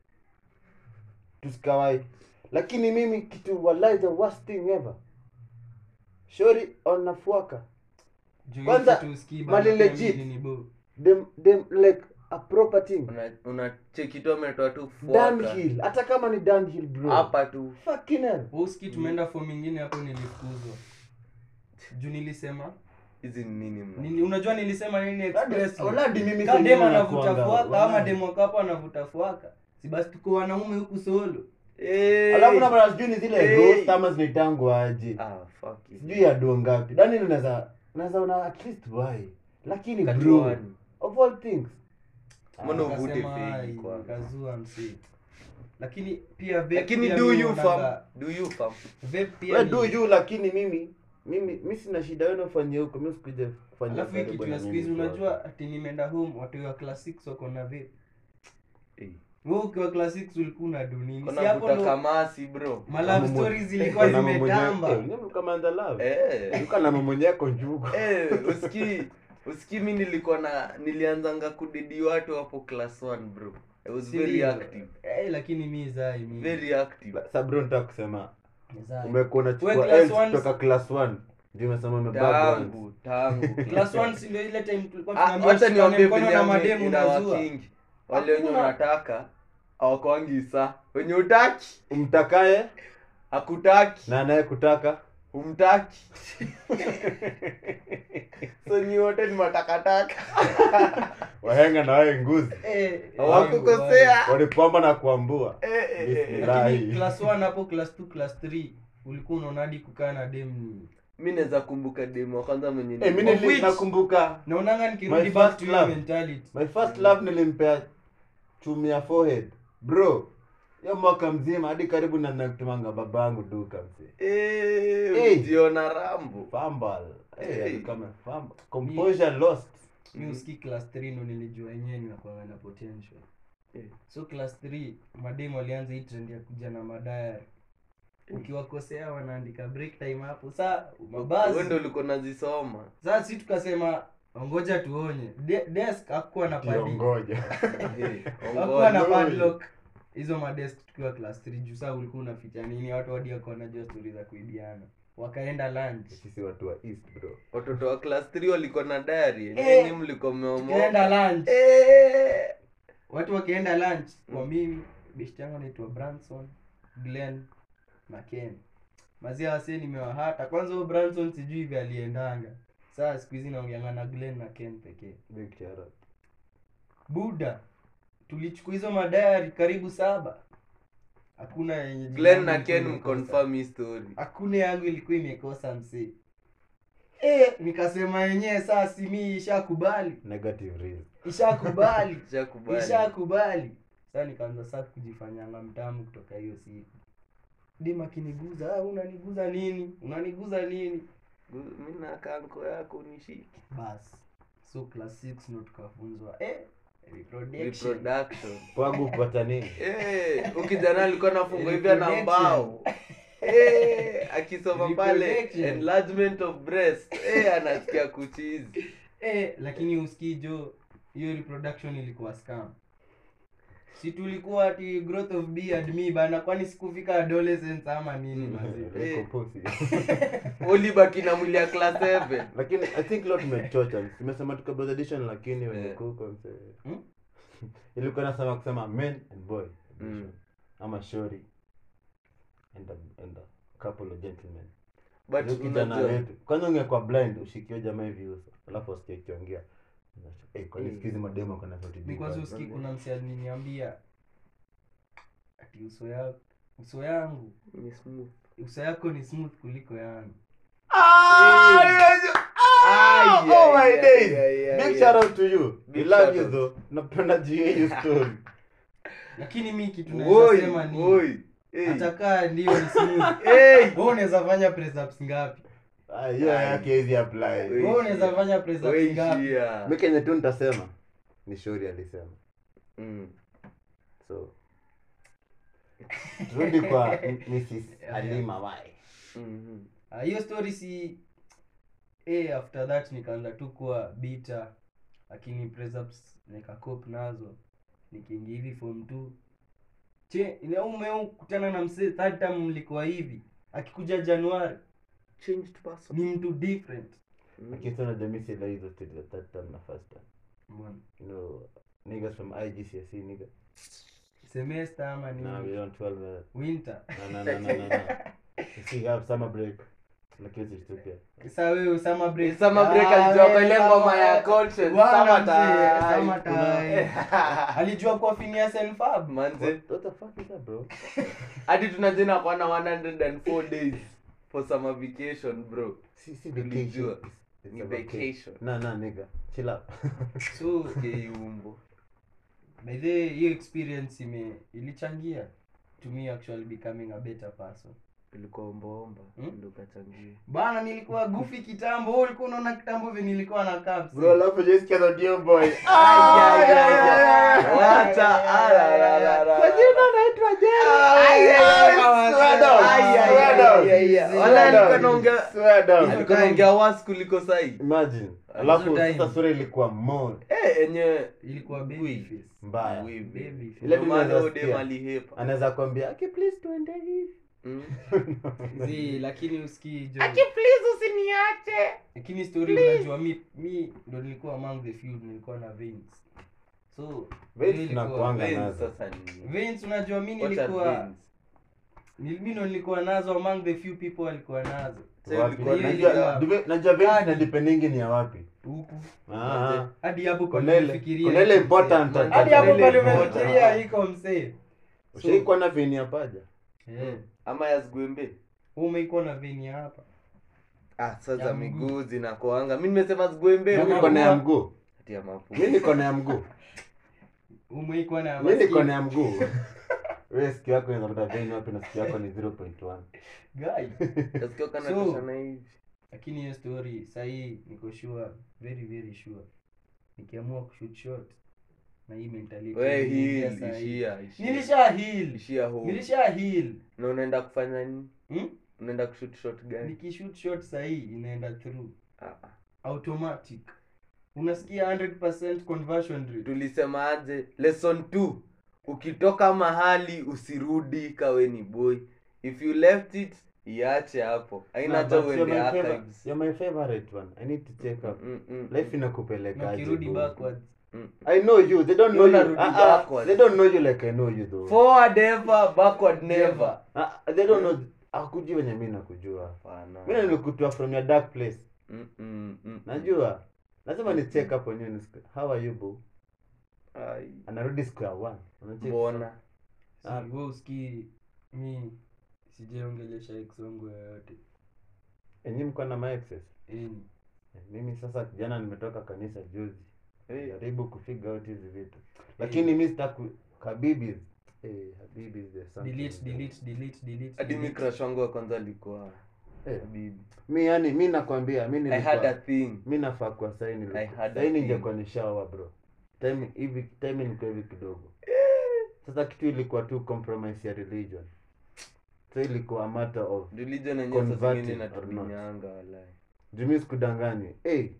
tusikawai lakini mimi kitu wallahi the worst thing ever shori onafuaka Juu Kwanza, hiyo kitu usikii mali bado pia legit. mimi ni bo. them, them like a proper thing una una cheki tu ametoa tu fuaka downhill hata kama ni downhill bro hapa tu fucking hell Wewe usikii tumeenda form ingine hapo nilifukuzwa juu nilisema hizi ni nini mna nini, unajua nilisema nini express Oladi mimi Ka sasa dem mimi anavuta nakuanga, fuaka ama wallahi. demu wako hapo anavuta fuaka si basi tuko wanaume huku solo Eh. alafu na mara sijui ni zile Hey. roast ama zinaitangwa aje ah fuck it. sijui ya do ngapi dani naweza naweza una at least why lakini bro Kajuani. of all things Mbona uvute Nikasema, fegi "Ai, kwanza?" nikazua msee lakini pia vape lakini pia do mimi you naonanga- fam do you fam vape pia we ni- do you lakini mimi mimi mi sina shida wewe unafanyia huko mimi sikuja kufanya alafu hii karibu kitu na ya siku mimi hizi tu unajua ati nimeenda home watu wa class 6 wako na vape Eh. wewe ukiwa class 6 ulikuwa na dunini si kona hapo vuta ndo kamasi bro ma love Kama stories mwenye- zilikuwa kama mwenye- zimetamba eh, nyinyi kama anda love eh yuko na mamonyeko njugu eh usikii usikii mi nilikuwa na nilianzanga kudidi watu hapo class 1 bro i was Si very ndio? active eh lakini mi zai mi very active sabro nitaka kusema Zai. umekuwa unachukua We class L's ones- kutoka class 1 ndio umesema umebaba tangu tangu class 1 si ndio ile time tulikuwa Ah, tunaambiwa wacha tushikane niwaambie mkono venye na ame- mademu unazua inawakingi wale wenye Hakuna. unataka awakwangi saa wenye utaki umtakaye hakutaki na anayekutaka humtaki so ni wote ni matakataka wahenga na wae nguzi Eh, hawakukosea walipamba na kuambua Eh, eh, eh. Bismillah. lakini class 1 hapo class 2 class 3 ulikuwa unaona hadi kukaa na dem ni mi naweza kumbuka demu wa kwanza mwenye Eh, mi ni- Of nili- which- nakumbuka naonanga nikirudi My back first to your love. mentality my first love nilimpea chumi ya forehead bro hiyo mwaka mzima hadi karibu na nakutumanga baba yangu duka mzee Eh, Eh. ujiona rambo fambal Hey. hey, alikuwa amefamba. composure lost mi uski class 3 ndo nilijua yenyewe nakwanga na potential Eh. so class 3 mademu walianza hii trend ya kuja na madayari ukiwakosea wanaandika break time hapo saa wewe ndo mabasi ulikuwa nazisoma saa si tukasema ngoja tuonye De- desk hakuwa na padi kiongoja Eh, hakuwa na Ngoja. padlock hizo madesk tukiwa class 3 juu saa ulikuwa unaficha nini watu hadi wako wanajua stori za kuibiana wakaenda lunch sisi watu wa east bro watoto wa class 3 walikuwa na diary Eh. nini mlikuwa mmeomoa tukaenda lunch Eh. watu wakienda lunch kwa mimi best yangu anaitwa branson glen na ken mazia wase nimewahata kwanza huyo branson sijui hivi aliendanga saa siku hizi naongeanga na glen na ken pekee big shout out buda tulichukua hizo madayari karibu saba hakuna yenye jina glen yangu na ilikuwa ken imekosa. mconfirm hii story hakuna yangu ilikuwa imekosa msee e, nikasema yenyewe saa simi ishakubali negative reason ishakubali Shakubali. ishakubali saa nikaanza saa kujifanyanga mtamu kutoka hiyo siku dim akiniguza "Ah, unaniguza nini unaniguza nini mi na kanko yako nishiki bas so class 6 ndo tukafunzwa eh, reproduction. reproduction pwagu kupata nini Eh, huyu kijana alikuwa nafungwa hivyo na Reproduction. mbao Eh, akisoma pale Reproduction. enlargement of breast Eh, anasikia kuchizi eh, lakini usikii jo hiyo reproduction ilikuwa scam si tulikuwa ati growth of beard me bana kwani sikufika adolescence ama nini mazi Reko pussy. ulibaki na mwili ya class 7 lakini i think leo tumechocha tumesema tuko both edition lakini wenye Eh. kuko mse Hmm? ilikuwa nasema kusema men and boy edition. Mm. ama shori and a, and a couple of gentlemen but Huyo kijana unajua wetu kwanza ungekuwa blind ushikiwe jamaa hivi uso alafu usikie kiongea Eh, kwani Mm. siku hizi mademo kana sauti mi deep kwanza bana. usikii kuna msi aliniambia ati uso ya uso yangu ni smooth uso yako ni smooth kuliko yangu Ah, Eh. unajua- Ah, Ai, oh ai, my ai, days. ai, ai, Big ai. shout out to you. Big We love shout you out. though. Napenda juu ya hiyo story. lakini mi kitu Oi, naweza sema ni oi. Eh. atakaa ndio ni smooth Eh. wewe unaweza fanya press ups ngapi Ah, hiyo yake hizi apply. Oi. wewe unaweza fanya press Oi, ups ngapi shia. Mimi kenye tu nitasema ni Shori alisema. Mm. So turudi kwa M- Mrs. Halima Wai. Mhm. Ah, hiyo story si eh, after that nikaanza tu kuwa bita lakini press ups nikakop nazo nikiingia hivi form 2 che ile umeu kutana na msee third term mlikuwa hivi akikuja Januari Changed person. ni mtu different Mm. Lakini sana jamii si like hizo stories za third term na first term. Mbona? You know, niggas from IGCSE nigga. semester ama ni Nah, we don't 12 minutes. winter No, no, no, no, no, no. You see, have summer break. Lakini usishtuke. sasa wewe summer break Summer break Ah, alijua wewe kwa ile ngoma summer- ya conscience. Bwana Summer mzee, time. summer time. alijua kwa Phineas and Ferb Manze, What, what the fuck is that, bro? hadi tunajena kwa na 104 days for summer vacation bro Si, si Tulijua. vacation. It's, it's Ni a vacation. Nah, nah, nigga. Chill out. so keumbo by the way, hiyo experience ime ilichangia to me actually becoming a better person ilikuwa ombaomba Hmm? ndo kachangia bana nilikuwa gufi kitambo wewe ulikuwa unaona kitambo vile nilikuwa na caps Bro, alafu just get on your boy. Ay, ay, ay, ay. Wacha, ah, la, la, la, la. Kwa jina naitwa Jerry. Ay, ay, Ay, swear down, ay, ay, swear ay, down, ay, ay. swear Wala alikuwa down, anaongea- swear down. alikuwa naongea was kuliko sahi Imagine. Hizo Alafu time. sasa sura ilikuwa more Eh, enye ilikuwa baby Ui. face mbaya. Wivi. baby face Ile Ndio maana tunaweza huyo dem sikia. alihepa. Anaweza kwambia, "Aki please tuende hivi." Mm. Zi, lakini usikii jo please usiniache lakini story unajua mi mi ndo nilikuwa among the few nilikuwa na veins so Veins hiyo ilikuwa- tunakuanga Veins nazo. sasa ni- veins unajua mi What are nilikuwa veins? Ni- mi ndo nilikuwa nazo among the few people walikuwa nazo Sasa Wapi? ulikuwa hiyo Najua- ilikuwa- dipe- najua vingi Kadi. na dependingi ni ya wapi huku Ah, hadi hapo kwa Kuna ile- nimefikiria kuna ile iko important msee. at- hadi hapo ile kwa important. nimefikiria iko msee ushaikuwa na veni ya paja Eh, ama ya zgwembe umeikuwa na veni hapa ah sasa Ya mguu. miguu zinakoanga mi nimesema zgwembe Ya mi mapua. niko na ya mguu Ati ya mapu mi niko na ya mguu umeikuwa na mi niko masikio. na ya mguu we sikio yako inapata veni wapi na sikio yako ni 0.1 Guy. Nasikia kana So- toshana hivi lakini hiyo story sahii niko sure very very sure nikiamua kushoot shot na hii mentality we imeingia heal saa hii. ishia ishia nilisha heal ishia home nilisha heal na unaenda kufanya nini hmm? unaenda kushoot shot gani nikishoot shot sahii inaenda through ah, ah. automatic unasikia 100% conversion rate tulisema aje lesson 2 ukitoka mahali usirudi kawe ni boy if you left it iache hapo haina Nah, hata but you're uende my favor- archives you're my favorite one i need to check up Mm, mm, life mm, na inakupeleka ukirudi backwards mm. i know you they don't know You're you unarudi Ah, ah, backwards. they don't know you like i know you though forward ever backward never Ah, they don't know akujui wenye mi nakujua Hapana. mi nilikutoa from your dark place Mm, mm, mm, najua lazima ni check up on you nisikie, how are you boo Ai, anarudi square one Unacheck. mbona Si, Ah. wewe usikii mi sijaongelesha ex wangu yoyote enyi mko na maexes Any. mimi sasa jana nimetoka kanisa juzi Hey, jaribu kufigure out hizi vitu lakini mi sitaku habibis eh, habibis there's something delete there. delete delete delete hadi mi delete. crush wangu wa kwanza alikuwa Eh, bibi mi yani mi nakwambia mi i had a nilikuwa thing mi nafaa kwa I had a saini thing. ningekuwa nishaoa bro time hivi time ilikuwa hivi kidogo sasa kitu ilikuwa tu compromise ya religion so ilikuwa a matter of religion yenyewe saa Converting zingine or not. inatuminyanga walai jumi sikudanganye hey.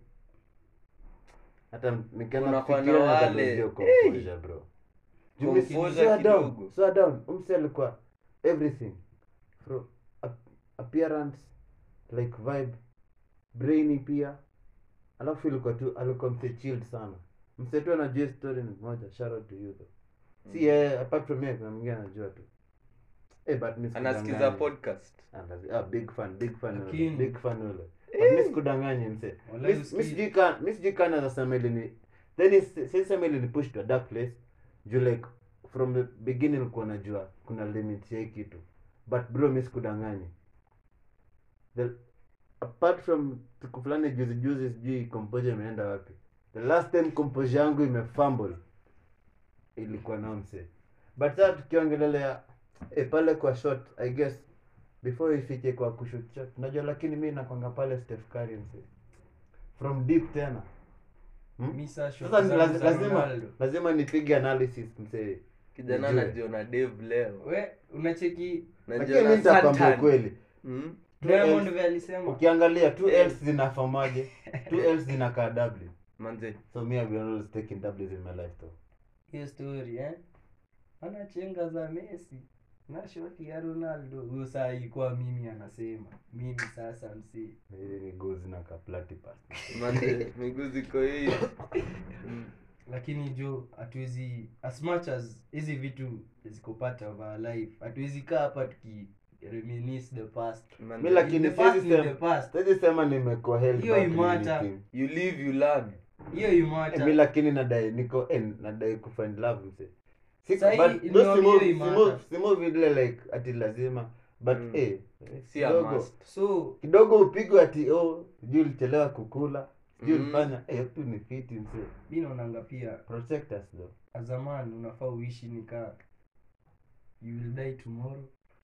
hata nikianza Unakuwa na kufikiria wale, natadozio composure bro jumi Composure swear down kidogo. swear down umse alikuwa everything from ap- appearance like vibe brainy pia alafu ilikuwa tu alikuwa mse chilled sana mse tu anajua hii story ni moja shout out to you though si yeye apart from yeye kuna mwingine anajua tu eh but mi anasikiza sikudanganye. podcast Ah, lazi- ah, big fan big fan ule, Lakini- big fan ule But mi sikudanganye mse Walai Mi- mi usikii. sijui ka- mi sijui kana nasema ili ni then is- si sema ili ni push to a dark place juu like from the beginning nilikuwa najua kuna limit ya hii kitu but bro mi sikudanganye the apart from siku fulani juzi juzi sijui composure imeenda wapi the last time composure yangu imefumble ilikuwa na mse but sasa tukiongelelea eh, pale kwa shot i guess before ifike kwa kushoot shot unajua lakini mi nakwanga pale Steph Curry mse from deep tena hmm? Mi saa shot sasa ni zangu laz- za lazima Ronaldo. lazima nipige analysis mse kijana Nijue. anajiona dev leo we unacheki lakini mi najiona nitakwambia Satan. kweli Mm? Two diamond Ls. vile alisema ukiangalia two Eh. ls zinafomaje two ls zinakaa w manze so me I've been always taking w's in my life though hiyo story eh ana chenga za messi na shoti ya ronaldo huyo saa ilikuwa mimi anasema mimi sasa msee hizi miguu zinakaa platypus manze miguu ziko hii Mm. lakini jo hatuwezi as much as hizi vitu ziko part of our life hatuwezi kaa hapa tuki reminisce the past Manze, mi lakini the past siwezi ni the sema past siwezi sema nimekuwa held Hiyo back in imata. anything. you live you learn hiyo Eh, mi imata lakini nadai niko eh, nadai kufind love mse Siku- Sahi, but ni those hiyo si move- si imata. move- si move ile like ati lazima but Mm. eh, eh, si a kidogo must so kidogo upigwe ati oh sijui ulichelewa kukula sijui Mm. ulifanya eh, tu ni fiti mse mi naonanga pia protect us though azaman unafaa uishi nikaa you will die tomorrow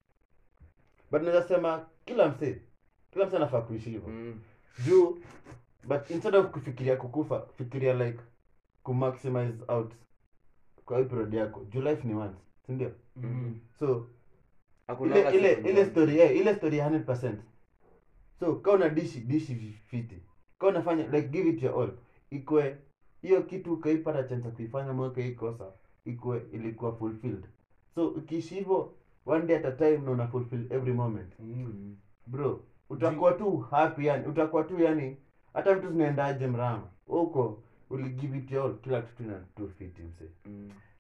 but naweza sema kila mse kila mse anafaa kuishi hivyo Mm. juu but instead of kufikiria kukufa fikiria like kumaximize out kwa hii period yako juu life ni once sindio mm. so Hakunanga ile ile siku ile moja. story eh, ile story ya 100% so kama una dishi dishi fiti kama unafanya like give it your all ikwe hiyo kitu ukaipata chance ya kuifanya mwaka hii kosa ikwe ilikuwa fulfilled so ukiishi hivyo one day at a time na una fulfill every moment Mm. bro utakuwa tu happy yani utakuwa tu yani hata vitu zinaendaje mrama huko uli give it your all kila kitu ina tu fiti mse Mm.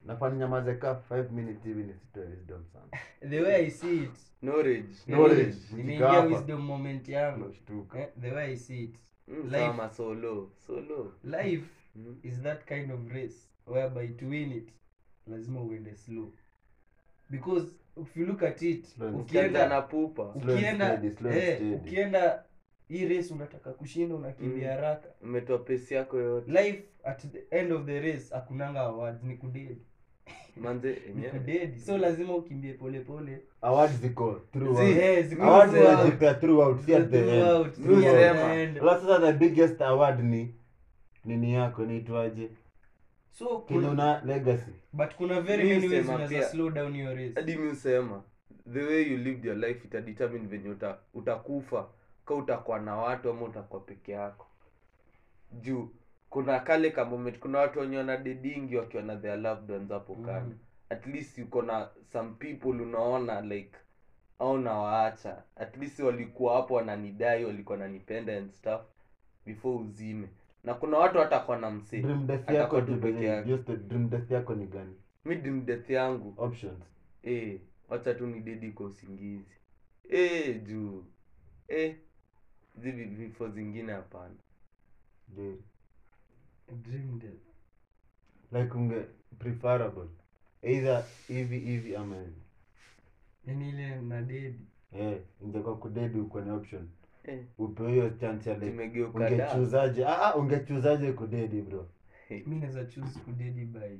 nafanya nyamaze ka 5 minutes hivi nisitoe wisdom sana the way i see it knowledge Knowledge. yani, Nikifika nimeingia hapa. wisdom moment yangu nashtuka eh, the way i see it Mm, Life. sama solo solo life Mm. is that kind of race whereby to win it lazima uende slow because if you look at it Slow and Ukienda ukienda na pupa Slow and ukienda steady, slow and eh, steady. ukienda hii race unataka kushinda unakimbia Mm. haraka umetoa pesi yako yote life at the end of the race hakunanga awards ni kudedi manze ni enyewe kudedi so lazima ukimbie polepole awards ziko throughout. Zi- Eh, ziko awards throughout. zinajipea throughout si at the end Throughout, Throughout. si at the Sema. end. Alafu sasa the biggest award ni nini yako niitwaje so kenye kuna, una legacy but kuna very Mi many ways husema unaweza pia- slow down your race hadi mi usema the way you lived your life itadetermine venye uta, utakufa ka utakuwa na watu ama utakuwa peke yako juu kuna kale ka moment kuna watu wenye wana dedingi wakiwa na their loved ones hapo kando Mm. at least uko na some people unaona like au nawaacha at least walikuwa hapo wananidai walikuwa wananipenda and stuff before uzime na kuna watu hatakuwa na msee dream death Atakuwa yako tu tu peke peke yake. just the dream death yako ni gani mi dream death yangu options Eh, wacha tu ni dedi kwa usingizi eh, juu eh, hizi vi- vifo zingine hapana je Dream death. like unge preferable either hivi hivi ama hivi yani ile na dedi eh ingekuwa kudedi uko ni option eh, upewe hiyo chance ya like tumegeuka da ungechuzaje ah ah ungechuzaje kudedi bro mi naweza choose kudedi by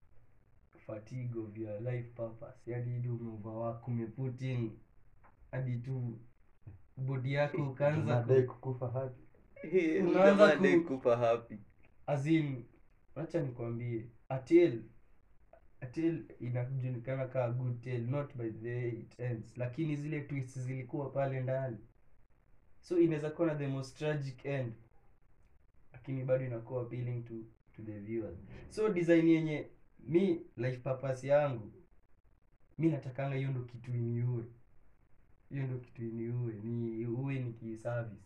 fatigue of your life purpose yani ili umeoverwork umeput in hadi tu bodi yako ukaanza unadai ku, kukufa hapi Eh, Unaanza jamaa ku- dai kufa happy as in acha nikwambie atel atel inajulikana kaa good tale not by the way it ends lakini zile twists zilikuwa pale ndani so inaweza kuwa na the most tragic end lakini bado inakuwa appealing to to the viewers so design yenye mi life purpose yangu mi natakanga hiyo ndo kitu iniue hiyo ndo kitu iniue ni uwe nikiservice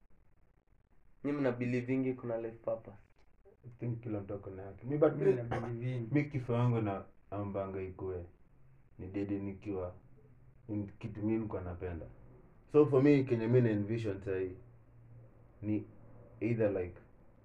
nyi mna believingi kuna life purpose i think kila mtu ako na yake mi but mi na believe in mi kifo yangu na ambanga ikue ni dedi nikiwa in kitu mi nikuwa napenda so for me kenye mi na envision sahii ni either like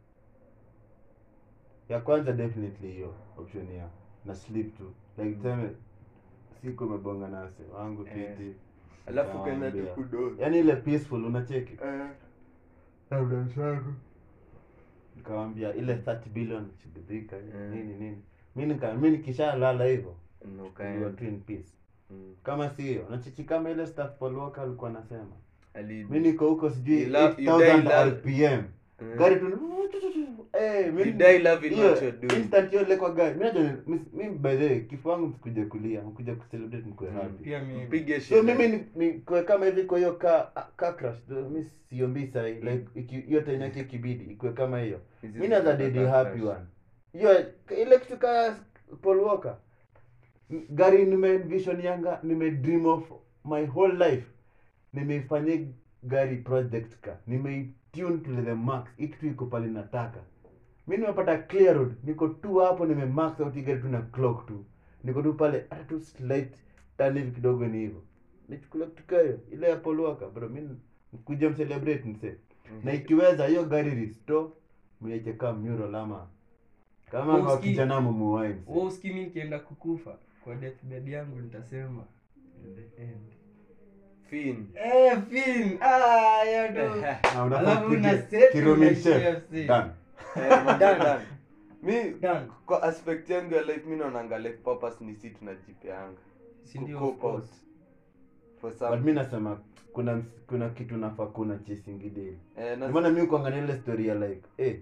ya kwanza definitely hiyo option ya na sleep tu like tuseme siku umebonga nase wangu Eh. fiti alafu ukaenda tu Nawaambia. kudozi yaani ile peaceful unacheki Eh, labda zangu nikawambia ile 30 billion shughuliika Mm. nini nini mi nika mi nikishalala hivyo na ndio ukaenda tu in peace Mm. kama sio nachichi kama ile staff Paul Walker alikuwa anasema Ali- mi niko huko sijui You love- you 8000 die love- rpm Mm. gari tu eh mi You die loving hiyo what you're doing. instant hiyo ile kwa gari mi najua ni- mi- mi by the way kifo wangu msikuja kulia mkuja kucelebrate mkue Mm. happy pia mi mpige so sherehe. mimi ni, ni kwe kama hivi kwa hiyo ka ka crash though, mi siombii sahi like iki- hiyo time yake ikibidi ikue kama hiyo Hizi mi naza ziko dedi za happy crash. one hiyo ile kitu ka Paul Walker M- gari nime envision yanga nime dream of my whole life nimeifanyia gari project ka nimeitune to the max hii kitu iko pale nataka mi nimepata clear road niko tu hapo nime max out hii gari tu na clock tu niko tu pale hata tu slight turn hivi kidogo ni hivyo nichukula kitu kayo ile ya Paul Walker bro mi kuja mcelebrate mse na ikiweza hiyo gari restore mwiache kama mural ama kama Wewe kwa usikii- kijana mumuwai wewe usikii mi nikienda kukufa kwa deathbed yangu nitasema the end Fin. eh fin ah ya ndo Alafu una set unaishia FC. Eh, Done. done. mi Done. kwa aspect yangu ya life mi naonanga life purpose ni si tunajipeanga Si ndio, Ku of cope out course. for but some mi nasema kuna ms- kuna kitu nafaa kuna chesingideli eh, na- maana mi kuangania ile story ya like eh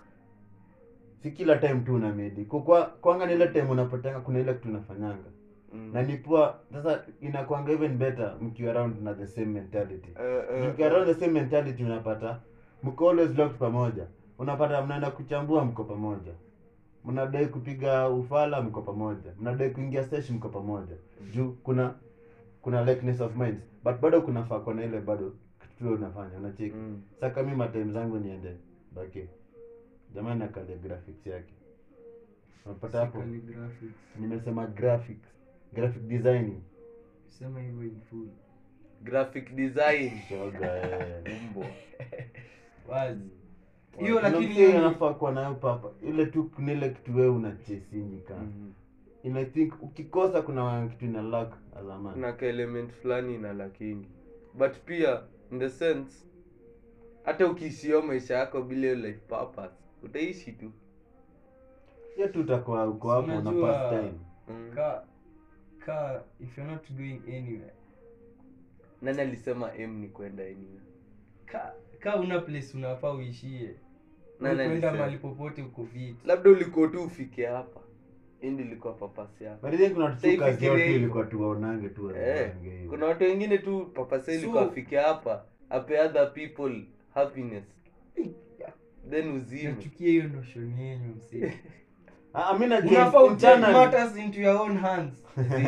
si kila time tu una medi kwa kwanga ile time unapatanga kuna ile kitu unafanyanga mm. na ni poa sasa inakwanga even better mkiwa around na the same mentality Eh, eh, mkiwa around the same mentality unapata mko always locked pamoja unapata mnaenda kuchambua mko pamoja mnadai kupiga ufala mko pamoja mnadai kuingia sesh mko pamoja juu kuna kuna likeness of minds but bado kunafaa kuwa na ile bado kitu tu unafanya unacheki Mm. sasa kama matime zangu niende baki jamani akalia graphics yake unapata hapo Calligraphics. nimesema graphics graphic designing Sema hivyo in full. graphic design shoga eh. mbwa Wazi. Hiyo Kuna lakini msee hiyo ni- anafaa kuwa nayo papa ile tu kuna ile kitu wewe unachesingi kana Mhm. and I think ukikosa kuna kitu ina lack as a man kuna ka element fulani na lakingi but pia in the sense hata ukiishio maisha yako bila hiyo life purpose utaishi tu hiyo tu utakuwa uko hapo na Unajua- pass time mm. ka ka if you're not going anywhere nani alisema m ni kwenda anywhere ka ka una place unafaa uishie Nani kwenda alisema? mahali popote uko fit labda ulikuwa tu ufike hapa indi ilikuwa papasi yako but I think kuna Sasa tu kazi ifikirie yote hivyo. ilikuwa tuwaonange tu eh, wazipange hivyo. kuna watu wengine tu papasi So- ilikuwa afike hapa ape other people happiness then uzime nachukia hiyo notion yenyu msee Ah, mi najua unafaa utake internally- matters into your own hands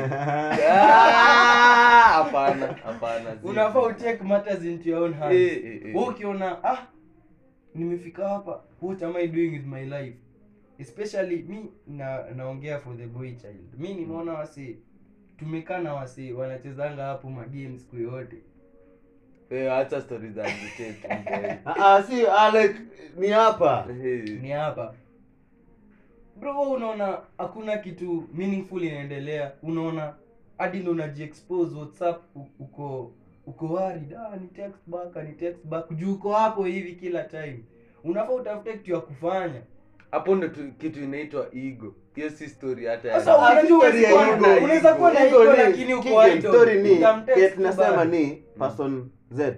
Ah, hapana hapana zi. unafaa utake matters into your own hands Eh, eh, eh. Wewe ukiona ah nimefika hapa what am i doing with my life especially mi na naongea for the boy child mi nimeona wase tumekaa na wase wanachezanga hapo magames siku yote Eh, acha stori za agitate, mboy. Ah, ah, si ah, like ni hapa Eh, ni hapa bro wewe unaona hakuna kitu meaningful inaendelea unaona hadi ndo unajiexpose whatsapp u- uko uko worried ah ni text back ni text back juu uko hapo hivi kila time unafaa utafute kitu ya kufanya hapo ndo tu- kitu inaitwa ego hiyo si story hata ya- Sasa Ah, unajua story ya huwezi kuwa ego. na- unaweza kuwa na Ego ego ni- lakini uko Kigen, idle. story ni Utamtext ke tunasema bado. ni person z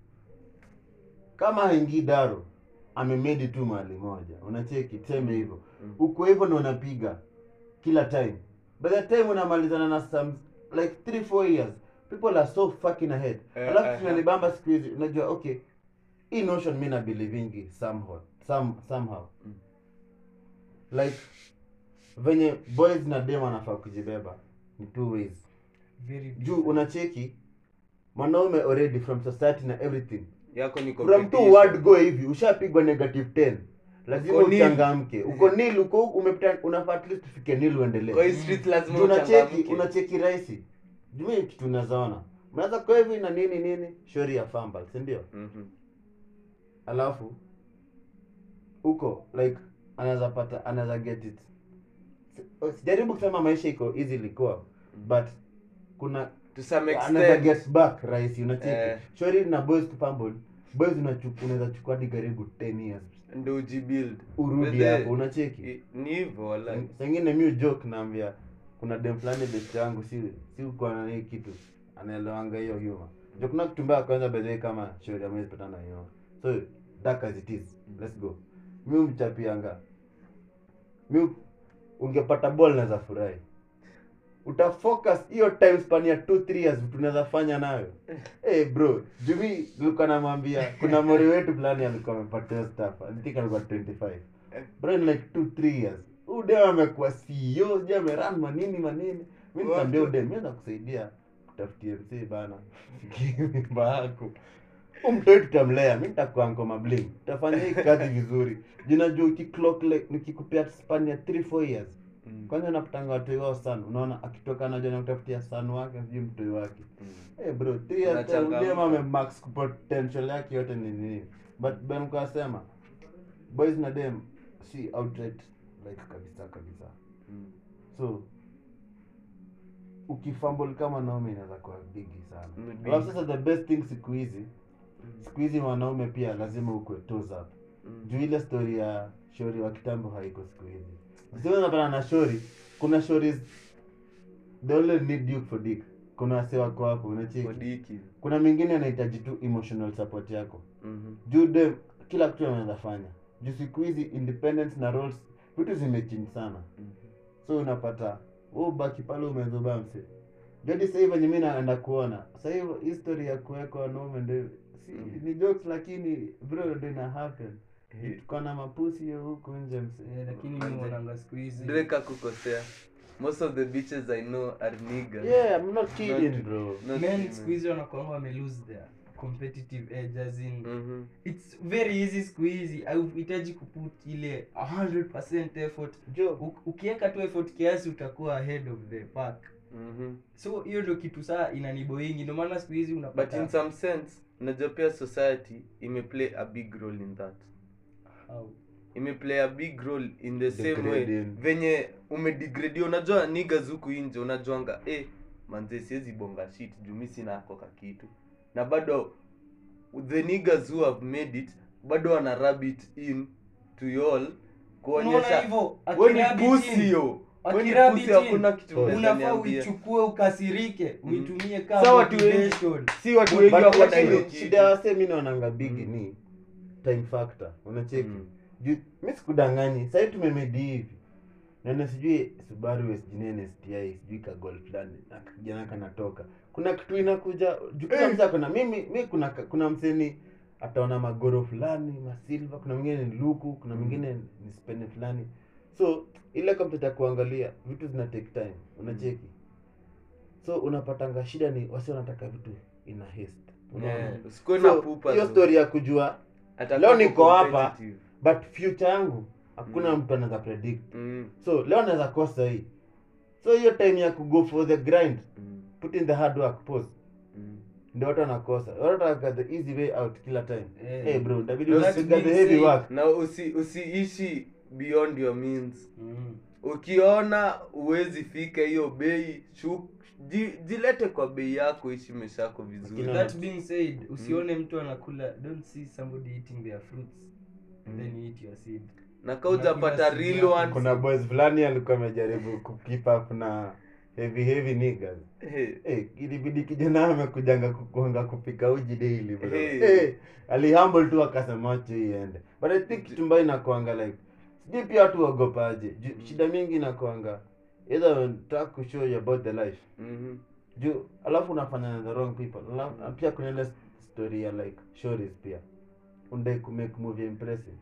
kama haingii daro amemedi tu mahali moja unacheki tuseme hivyo Mm. uko hivyo na unapiga kila time by the time unamalizana na some like 3 4 years people are so fucking ahead Eh, alafu eh, tunanibamba siku hizi unajua okay hii notion mi nabelievingi somehow some, somehow Mm. like venye boys na dem anafaa kujibeba ni two ways Very juu different. unacheki mwanaume already from society na everything yako ni from competition. two word go hivi ushapigwa negative 10 lazima Uko nil. uchangamke uko nil uko umepita unafaa at least ufike nil uendelee kwa hii street lazima Juu unacheki uchangamke. unacheki rahisi jumi kitu unazaona mnaweza kwa hivi na nini nini shori ya fambal si ndio Mhm. alafu huko like anaweza pata anaweza get it Si- sijaribu kusema maisha iko easy ilikuwa but kuna to some anaweza extent get back rahisi unacheki Eh. shori na boys kupambol boys unachu- unaweza chukua hadi karibu 10 years ndo ujibuild urudi Whether- hapo unacheki i- ni hivyo wala sengine mi joke naambia kuna dem fulani best yangu si si uko na hii kitu anaelewanga hiyo humor ndio kuna kitu mbaya kwanza bedhe kama shauri amwezi patana hiyo so dark as it is let's go mi umchapianga mi ungepata ball naweza furahi utafocus hiyo time span ya 2 3 years vitu unaweza fanya nayo hey bro jumi nilikuwa namwambia kuna mori wetu fulani alikuwa amepata hiyo stuff i think alikuwa 25 bro in like 2 3 years ude amekuwa CEO sijui ameran manini manini mi nikaambia Watu- ude mi nakusaidia kutafutie msee bana mimba yako umtoi tutamlea mi nitakuwa ngoma bling tutafanya hii kazi vizuri jinajua ukiclock like nikikupea span ya 3 4 years Mm. kwanza napatanga watoi wao sana unaona akitoka najua nakutafutia san wake sijui mtoi wake Mm. hey bro three years Unachangamka. time ame max potential yake yote ni nini but ben kasema boys na dem si outright like kabisa kabisa Mm. so ukifumble kama naume inaweza kuwa bigi sana Mm, alafu big. sasa the best thing siku hizi siku hizi wanaume pia lazima ukwe toes up Mm. juu ile story ya shori wa kitambo haiko siku hizi sio unapata na shori kuna stories they only need you for dick kuna wase wako hapo unacheki Kodiki. kuna mingine anahitaji tu emotional support yako Mhm. juu dem kila kitu anaweza fanya juu siku hizi independence na roles vitu zimechinji sana Mhm. so unapata wewe ubaki pale umezoba mse jadi sasa hivi venye mimi naenda kuona sasa hivi history ya kuweka wanaume ndio si, Mm. ni jokes lakini bro ndio ina happen Eh, tuko na mapusi hiyo huku nje mse Eh, lakini mi naonanga siku hizi Drake hakukosea most of the bitches i know are niggas yeah i'm not kidding Not- bro not men women. siku hizi wanakuanga wame lose their competitive edge as in Mhm. it's very easy siku hizi hauhitaji kuput ile 100% effort jo U- ukiweka tu effort kiasi utakuwa ahead of the pack Mhm. so hiyo ndo kitu saa inaniboingi ndio maana siku hizi but in unapata some sense unajua pia society imeplay a big role in that How? imeplay a big role in the same way Degrading. venye umedegradia unajua niggas huku nje unajuanga eh, manze siwezi bonga shit juu mi sina koka kitu na bado the niggas who have made it bado wana rub it in to y'all unaona kuonyesha hivyo we ni akirabi pussy team, yo we ni akirabi pussy team, hakuna kitu Oh. unaweza unafaa niambia. uichukue ukasirike Mhm. uitumie kama Sa watu wengi- motivation. si watu But wengi But wako na lakini hiyo shida kitu ya wasee mi naonanga bigi Mm. ni time factor unacheki Mm. juu mi sikudanganyi sahii tumemedi hivi nane sijui subaru sijui sti sijui kagol fulani na kijana kanatoka kuna kitu inakuja juu kila msee akona mimi mi kuna kuna mseni ataona magoro fulani masilva kuna mwingine ni luku kuna mwingine ni spene fulani so ile kompyuta ya kuangalia vitu zina take time unacheki so unapatanga shida ni wasi wanataka vitu ina haste unaona? Yeah, usikuwe na So, pupa hiyo tu. story ya kujua Atakuwa leo niko hapa competitive. but future yangu hakuna Mm. mtu anaweza predict Mm, so leo anaweza kosa hii so hiyo time ya kugo for the grind mm, put in the hard work pause mm. ndio watu wanakosa watu wanataka the easy way out kila time Eh. hey bro itabidi No, unapiga that's the being heavy said. work na usi usiishi beyond your means Mm. ukiona uwezi fika hiyo bei shu- ji- jilete kwa bei yako ishi maisha yako vizuri Kina- that being said usione mtu anakula don't see somebody eating their fruits and Mm. then you eat your seed na ka ujapata Unakula real simu one yako. kuna boys fulani alikuwa amejaribu kukeep up na heavy heavy niggas hey, hey, ilibidi kijana amekujanga kukuanga kupika uji daily bro Hey. hey, alihumble tu akasema wacha iende but i think kitu mbaya inakuanga like sijui pia watu wagopaje Ju- shida mingi inakuanga either unataka kushow you about the life mhm, juu alafu unafanya na the wrong people alafu na pia kuna ile story ya like stories pia undai kumake movie impressive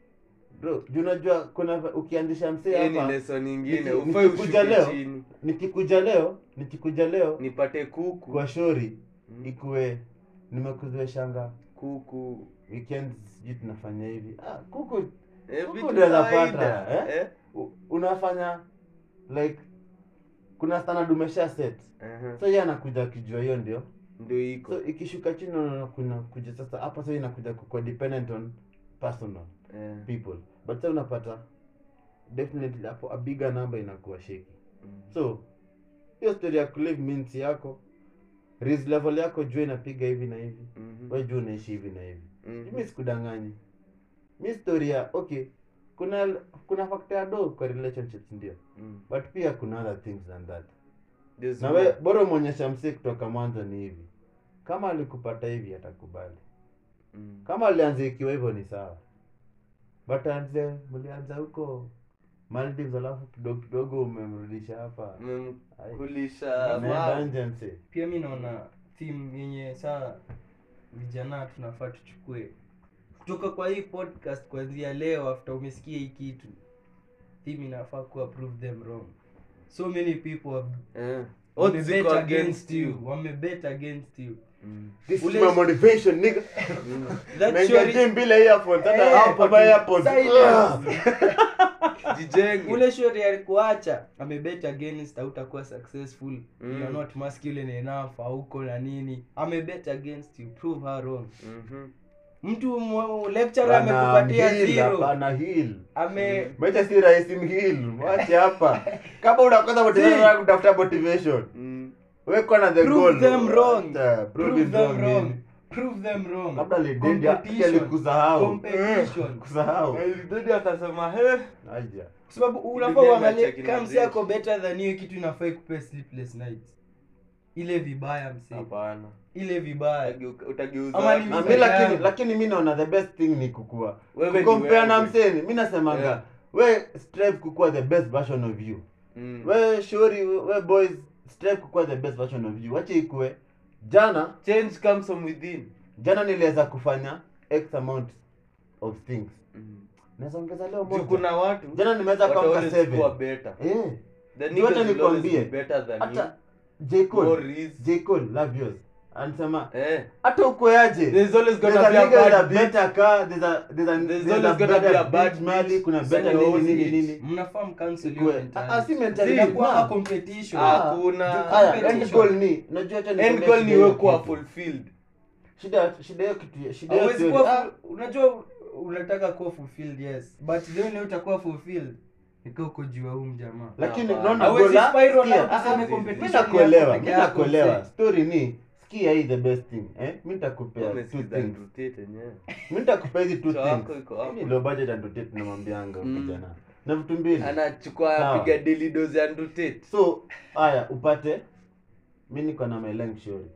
bro juu unajua kuna ukiandisha msee hii ni hapa lesson nyingine niki- ufai nikikuja ushuke leo, chini nikikuja leo nikikuja leo nipate kuku kwa shori Mm, ikuwe nimekuzoeshanga kuku weekend sijui tunafanya hivi ah, kuku Eh, Kuku vitu unaweza kawaida, pata, eh? eh? u- unafanya like kuna standard umesha set Aha, so yeye anakuja akijua hiyo ndio ndio iko so ikishuka chini unaona kuna kuja sasa hapa sasa inakuja kuwa dependent on personal Eh, people but sasa unapata definitely hapo a bigger number inakuwa sheki mm, so hiyo story ya kulive means yako risk level yako jua inapiga hivi na hivi mhm, we jua unaishi hivi na hivi mhm. mi sikudanganyi mi story ya okay kuna kuna factor ya do kwa relationships ndio Mm. but pia kuna other things than that There's na more. we bora umwonyesha msee kutoka mwanzo ni hivi kama alikupata hivi atakubali Mm. kama alianza ikiwa hivyo ni sawa but anze mlianza huko Maldives alafu kidogo kidogo umemrudisha hapa Ai, Mmemkulisha ameenda ma- nje msee pia mi naona theme yenye saa vijana tunafaa tuchukue kutoka kwa hii podcast kuanzia leo after umesikia hii kitu theme inafaa kuwa prove them wrong so many people have Eh. Odds wamebet ziko against you wamebet against you Mm. this Ule- is my motivation nigga Mm. that Mengia shori- gym bila earphones hata Eh, hapa by earpods silence. Ah! Jijenge. ule shori alikuacha amebet against hautakuwa successful Mm. you're not masculine enough hauko na nini amebet against you prove her wrong Mhm. mtu mwe- lecturer Bana, amekupatia heal, zero hapana, heal. ame maisha si rahisi mhil mwache hapa kama unakosa motivation ya kutafuta motivation Mm. wekwa na the Prove goal them wrong. Acha, prove prove it them wrong wrong nini? prove them wrong labda lidendi Competition. alikusahau competition kusahau Alidedi akasema he aja kwa sababu unafaa Ile uangalie match ya kama msi kina ako better than you kitu inafaa ikupe sleepless nights ile vibaya msi hapana ile vibaya Utageuka- utageuza Ama wapi? ni Na Mzee mi lakini yangu. lakini mi naona the best thing ni kukua Wewe ni kukompea na wewe. mseni mi nasemanga Yeah. we strive kukua the best version of you Mm. we shori we boys strive kukua the best version of you wache ikue jana change comes from within jana niliweza kufanya x amount of things Mm. naweza ongeza leo Juu moja kuna watu jana nimeweza wata kuamka always seven kuwa better. eh The Juu hata niggas will always nikwambie, be better than hata you. J Cole More is- J Cole love yours anasema eh hata ukoaje there's always There's gonna a be a nigga with a bad bitch better car, there's a there's a There's there's always a gonna be better a bad bitch mali, bitch. kuna So better you're nini nini always nini. mnafaa mcancel Ikue- hiyo Ah, ah, si mentality. mentality, Inakuwa nah. competition. Ah, Hakuna. ju- haya, Competition. end goal ni unajua acha end nikwambie goal shida ni hiyo wewe kuwa kitu. fulfilled shida shida hiyo kitu shida hiyo Hauwezi theory. kuwa Ah, fu- unajua unataka kuwa fulfilled yes but the only way utakuwa fulfilled nika uko juu ya huyu mjamaa lakini Hapana. unaona Hauwezi gola spiral sikia, out ah, useme ah, competition mimi ni yako nakuelewa peke mimi yako, nakuelewa msee. story ni sikia hii the best thing eh mimi nitakupea two Umesikiza things Andrew Tate yenyewe. mimi nitakupea hizi two Cho things wako iko hapo. mimi low budget and rotate tunamwambianga Mm. kijana na vitu mbili anachukua Sawa. apiga daily dose ya Andrew Tate. so haya upate mi niko na my length shori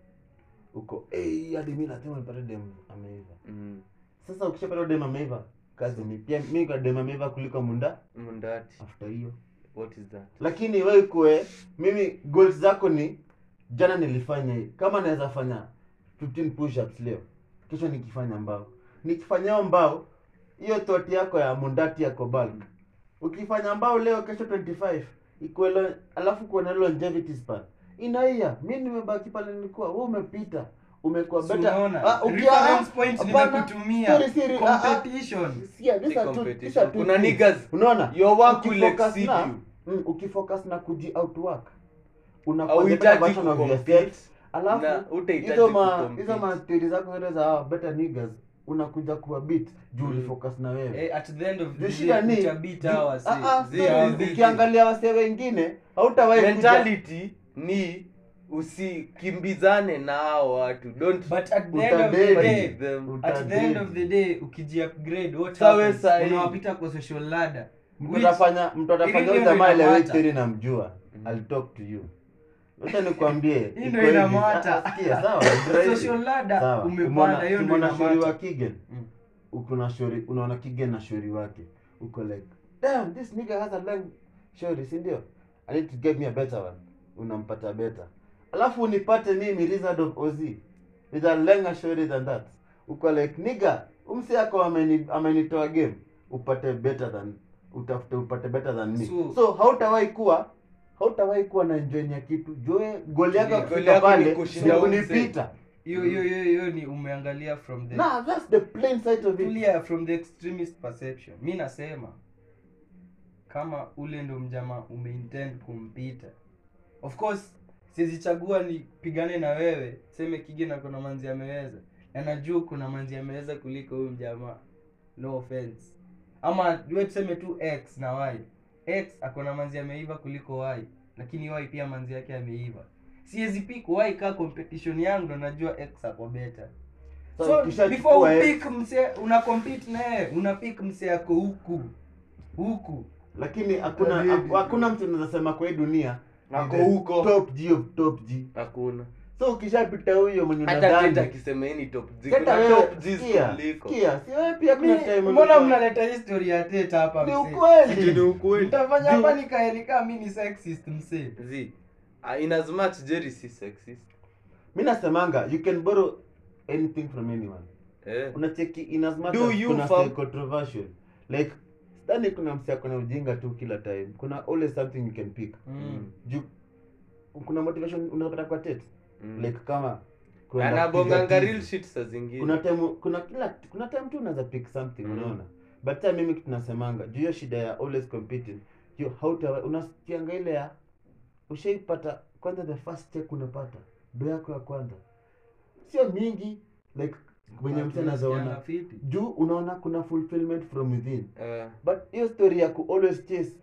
uko hey, hadi mi lazima nipate dem ameiva Mm. sasa ukishapata dem ameiva kazi ni pia mi kwa dem ameiva kuliko munda Mundati. after hiyo What is that? lakini we kue mimi goals zako ni jana nilifanya hii kama naweza fanya 15 push-ups leo kesho nikifanya mbao nikifanya hiyo mbao hiyo thought yako ya mundati yako bulk ukifanya mbao leo kesho 25 ikuelo alafu kuwa na longevity span inaia mi nimebaki pale nilikuwa wewe umepita umekuwa So better unaona, Ah, ukia- reference point hapana, ninakutumia. sorry, sorry, ah, ah. Competition. Sikia, these Si are two- these competition. are two Kuna things. niggas, unaona your work will Ukifocus exceed na- you. mm, ukifocus na kuji outwork unakuwa the Hauhitaji better version of kucompete. yourself. Na alafu hutahitaji hizo ma kucompete. hizo ma theory zako zote za ah, better niggas unakuja kuwa beat juu Mm. ulifocus na wewe Eh, at the end of Juu the shida day ni utabit juu- hawa si. ah, ah, zi- sorry, zi- zi- ukiangalia wasee wengine hautawahi kuja- mentality ni usikimbizane na hao watu don't But at the end of the Utadedi. day, them at the end Utadedi. of the day ukijiupgrade what Sawa happens? sahi. unawapita kwa social ladder mtu which- atafanya mtu atafanya Ili huyu ndio jamaa ile inamata. theory namjua I'll talk to you wacha nikwambie Hii iko ndio hivi. inamata. Ah, sikia, sawa ndio hivi. social ladder Sawa. umepanda Umeona- hiyo ndio umeona shori wa inamata Kigen Mm. uko na shori unaona Kigen na shori wake uko like damn this nigga has a long shori si ndio I need to get me a better one unampata better alafu unipate mimi Wizard of Oz with a longer shori than that uko like nigga umsi yako ameni amenitoa game upate better than utafute upate better than me So- so, hautawahi kuwa hautawahi kuwa na enjoy ya kitu joe goli yako ya Goal kufika yako ni pale kushinda ni huyu mzee. kunipita hiyo hiyo hiyo hiyo ni umeangalia from the Nah, that's the plain sight of it. tulia from the extremist perception mi nasema kama ule ndo mjama umeintend kumpita of course sizichagua nipigane na wewe seme kige na kuna manzi ameweza na najua kuna manzi ameweza kuliko huyu mjamaa no offense ama we tuseme tu x na y x akona manzi ameiva kuliko y lakini y pia manzi yake ameiva siwezi pick y kaa competition yangu ndo najua x ako better So, so ukishachukua before X, upick mse una compete naye una pick mse yako huku huku lakini hakuna Tabidi. haku- hakuna mtu anaweza sema kwa hii dunia ni Ako the huko. top G of top G. hakuna So ukishapita huyo mwenye hata Teta unadhani akisema hii ni top G Teta kuna wewe, top G sikia, kuliko sikia, si wewe pia kuna Mi- time mbona ulikuwa- mnaleta history ya teta hapa Ni mse Ati ni ukweli. ukweli mtafanya Juu- hapa nikae nikaa mi ni sexist mse Zi, uh, in as much Jerry si sexist mi nasemanga you can borrow anything from anyone eh unacheki in as much Do as you, kuna fam? stay controversial like sidhani kuna msi akona ujinga tu kila time kuna always something you can pick mm. juu kuna motivation unapata kwa tet Mm. like kama kwenda anabonganga kupiga real tizi. shit saa zingine kuna time kuna kila kuna time tu unaweza pick something Mm. unaona but time mimi kitu nasemanga juu hiyo shida ya always competing hiyo hauta unasikianga ile ya ushaipata kwanza the first check unapata do yako ya kwanza sio mingi like mwenye mtu anazoona Tunasikianga fiti. juu unaona kuna fulfillment from within Eh, but hiyo story ya ku always chase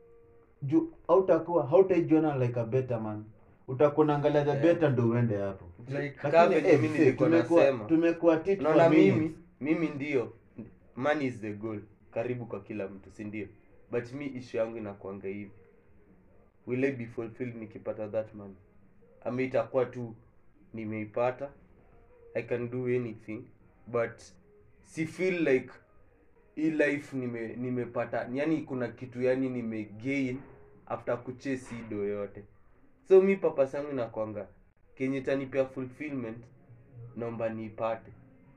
juu hautakuwa hautaijiona like a better man utakuwa naangalia the Yeah. better ndo uende hapo Like, Kaa lakini venye eh, mimi see, nilikuwa tumekuwa nasema. tumekuwa tit unaona for minutes. mimi mimi ndio money is the goal karibu kwa kila mtu si ndio but mi issue yangu inakuanga hivi will I be fulfilled nikipata that money ama itakuwa tu nimeipata i can do anything but si feel like hii life nime nimepata yani kuna kitu yani nimegain after kuchase hii do yote so mi purpose yangu inakwanga kenye tanipea fulfillment naomba niipate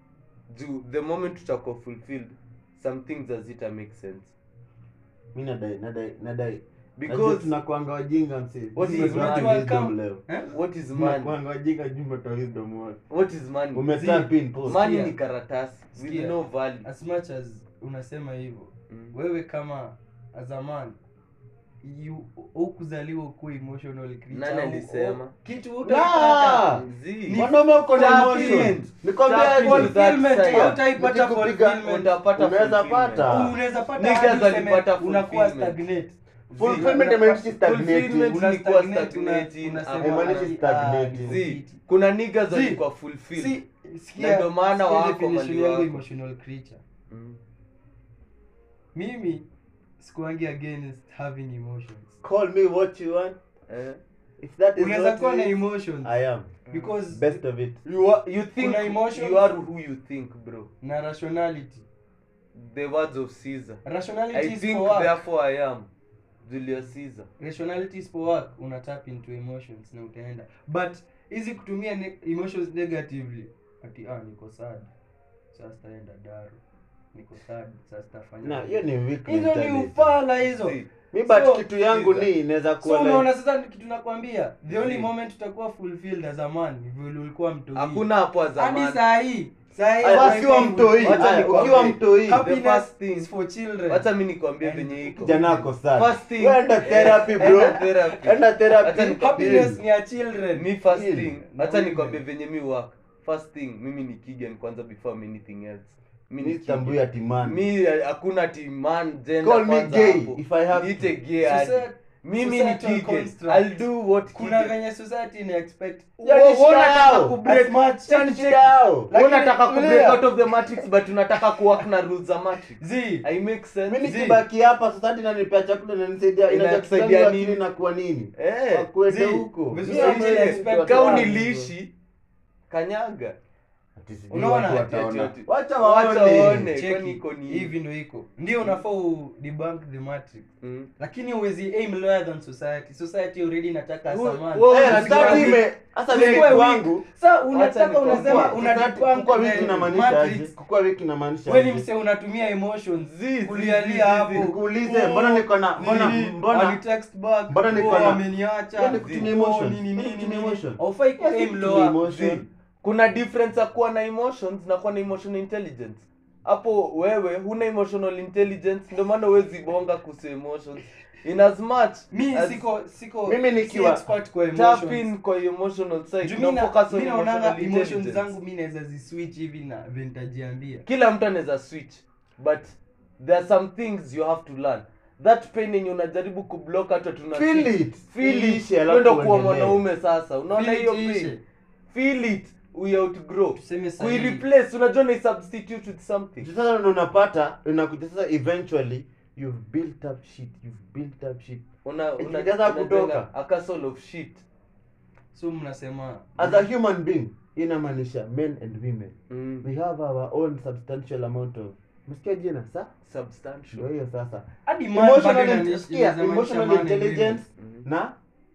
juu the moment tutakuwa fulfilled some things hazita make sense mi nadai nadai nadai Because because tunakuanga wajinga msee. What Sisi is tunatoa money? wisdom leo. Eh? what is money Tunakuanga wajinga juu umetoa wisdom wote. what is money Umetap in post. money Sikia. ni karatasi with Sikia. no value as much as unasema hivyo Mm. wewe kama as a man you ukuzaliwa ukuwa emotional creature Nani au- alisema? au- kitu Nah! utaipata Zii. Mwanaume uko na Tap emotion. in. Nikwambia Tap aje, into that fulfillment, side. hautaipata Nikikupiga, fulfillment. utapata Unaweza fulfillment. pata. unaweza pata Niggas hadi useme walipata unakuwa fulfillment. stagnate Fulfillment Zii, haimaanishi unakuwa- stagnating. Fulfillment una ni kuwa stagnate, una- stagnating, unasema, ama- Haimaanishi ah, stagnating. niko Zii, fiti. kuna niggas Zii, walikuwa fulfilled Si- Na sikia- ndio maana sikia wako definition mali yangu wako. emotional creature Mm. mimi sikuangi against having emotions Call me what you want. Eh. If that is unaweza what kuwa na it is, emotions I am. because Best of it. you are, you think Kuna emotions. you are who you think bro na rationality the words of caesar rationality i is think for work therefore i am julius caesar rationality is for work una tap into emotions na utaenda but hizi kutumia ne emotions negatively ati ah niko sad sasa taenda daru niko sad sasa tafanya Na hiyo ni weak hizo ni mentality. ufala hizo See, Mi but So, kitu yangu Caesar. ni inaweza so kuwa unaona like, sasa kitu nakwambia the only Zii. moment utakuwa fulfilled as a man ni vile ulikuwa mtoi hakuna hapo hadi zamani saa hii saa hii Aya, hata ukiwa kama mtoi, Wacha aya, nikwambie. ukiwa mtoi, The happiness first thing- is for children wacha mi nikwambie And venye iko kijana ako sad. First thing- Wewe therapy bro. Enda therapy. Enda Wacha therapy. nikwambie. happiness ni ya children mi first Feel. thing Na hata women. nikwambie venye mi work first thing mimi ni kigen kwanza before anything else mi ni Mi sitambui Kigen. ati man. mi hakuna ti man gender Call me kwanza gay hapo. if I have Niite to. gay hadi. Society- mimi ni societal kigen construct. i'll do what kuna Kigen. venye society ina expect Yaani Wewe shida unataka yao. kubreak- As much- Check, Yaani check. shida yao. Wewe Lakini- unataka kubreak Tulia. out of the matrix but unataka kuwork na rules za matrix zi i make sense mi Zii. nikibaki hapa society inanipea chakula inanisaidia Inakusaidia inakusaidia nini? nini na kuwa nini eh wakuende Zii. huko Vizuri Mi sana hawezi expect watu kama wangu. niliishi kanyaga Ati sijui Unaona? watu wataona. Ati- ati- wacha Wacha waone waone. cheki kwani iko ni- hivi ndo iko ndio unafaa u debunk the matrix Mm. lakini uwezi aim lower than society society already inataka Wewe- samani wewe Eh, unasikia society wapi? ime- hasa Usikuwe mimi weak. kwangu sa unataka nikwambie. unasema Kukua- una society- debunk kukua wiki the inamaanisha aje? matrix Kukua wiki inamaanisha weni aje? mse unatumia emotions Zii, zii, zii, kulialia zii. hapo Nikuulize, mbona niko na- mbona- Nini? mbona- Walitext back, mbona niko oh, na- wameniacha, Hiyo ni kutumia oh, emotions. nini, Hiyo ni nini, kutumia nini. emotions. Haufai ku Hiyo si aim kutumia lower. emotion. Zii, kuna difference ya kuwa na emotions na kuwa na emotional intelligence hapo wewe huna emotional intelligence ndio maana huwezi bonga kuhusu emotions in as much mi as siko siko Mimi nikiwa- si expert kwa tap emotions. in kwa emotional side Juu no mi na- focus on mi naonanga emotional emotions intelligence zangu mi naweza ziswitch hivi na ventajiambia kila mtu anaweza switch but there are some things you have to learn that pain yenye unajaribu kublock hata tuna Feel switch. it. feel Iishe, it alafu ndio kuwa uendelee. mwanaume sasa unaona Feel it hiyo iishe. pain feel it we outgrow tuseme sahihi. kuireplace unajua na substitute with something sasa ndo unapata unakuja sasa eventually you've built up shit you've built up shit una una Ikijaza unajenga kutoka. a castle of shit so mnasema as a human being inamaanisha men and women mm. we have our own substantial amount of msikia jina sa ndio substantial hiyo sasa hadi man bado emotional, inani- sikia, inaweza maanisha emotional man and intelligence Mhm. na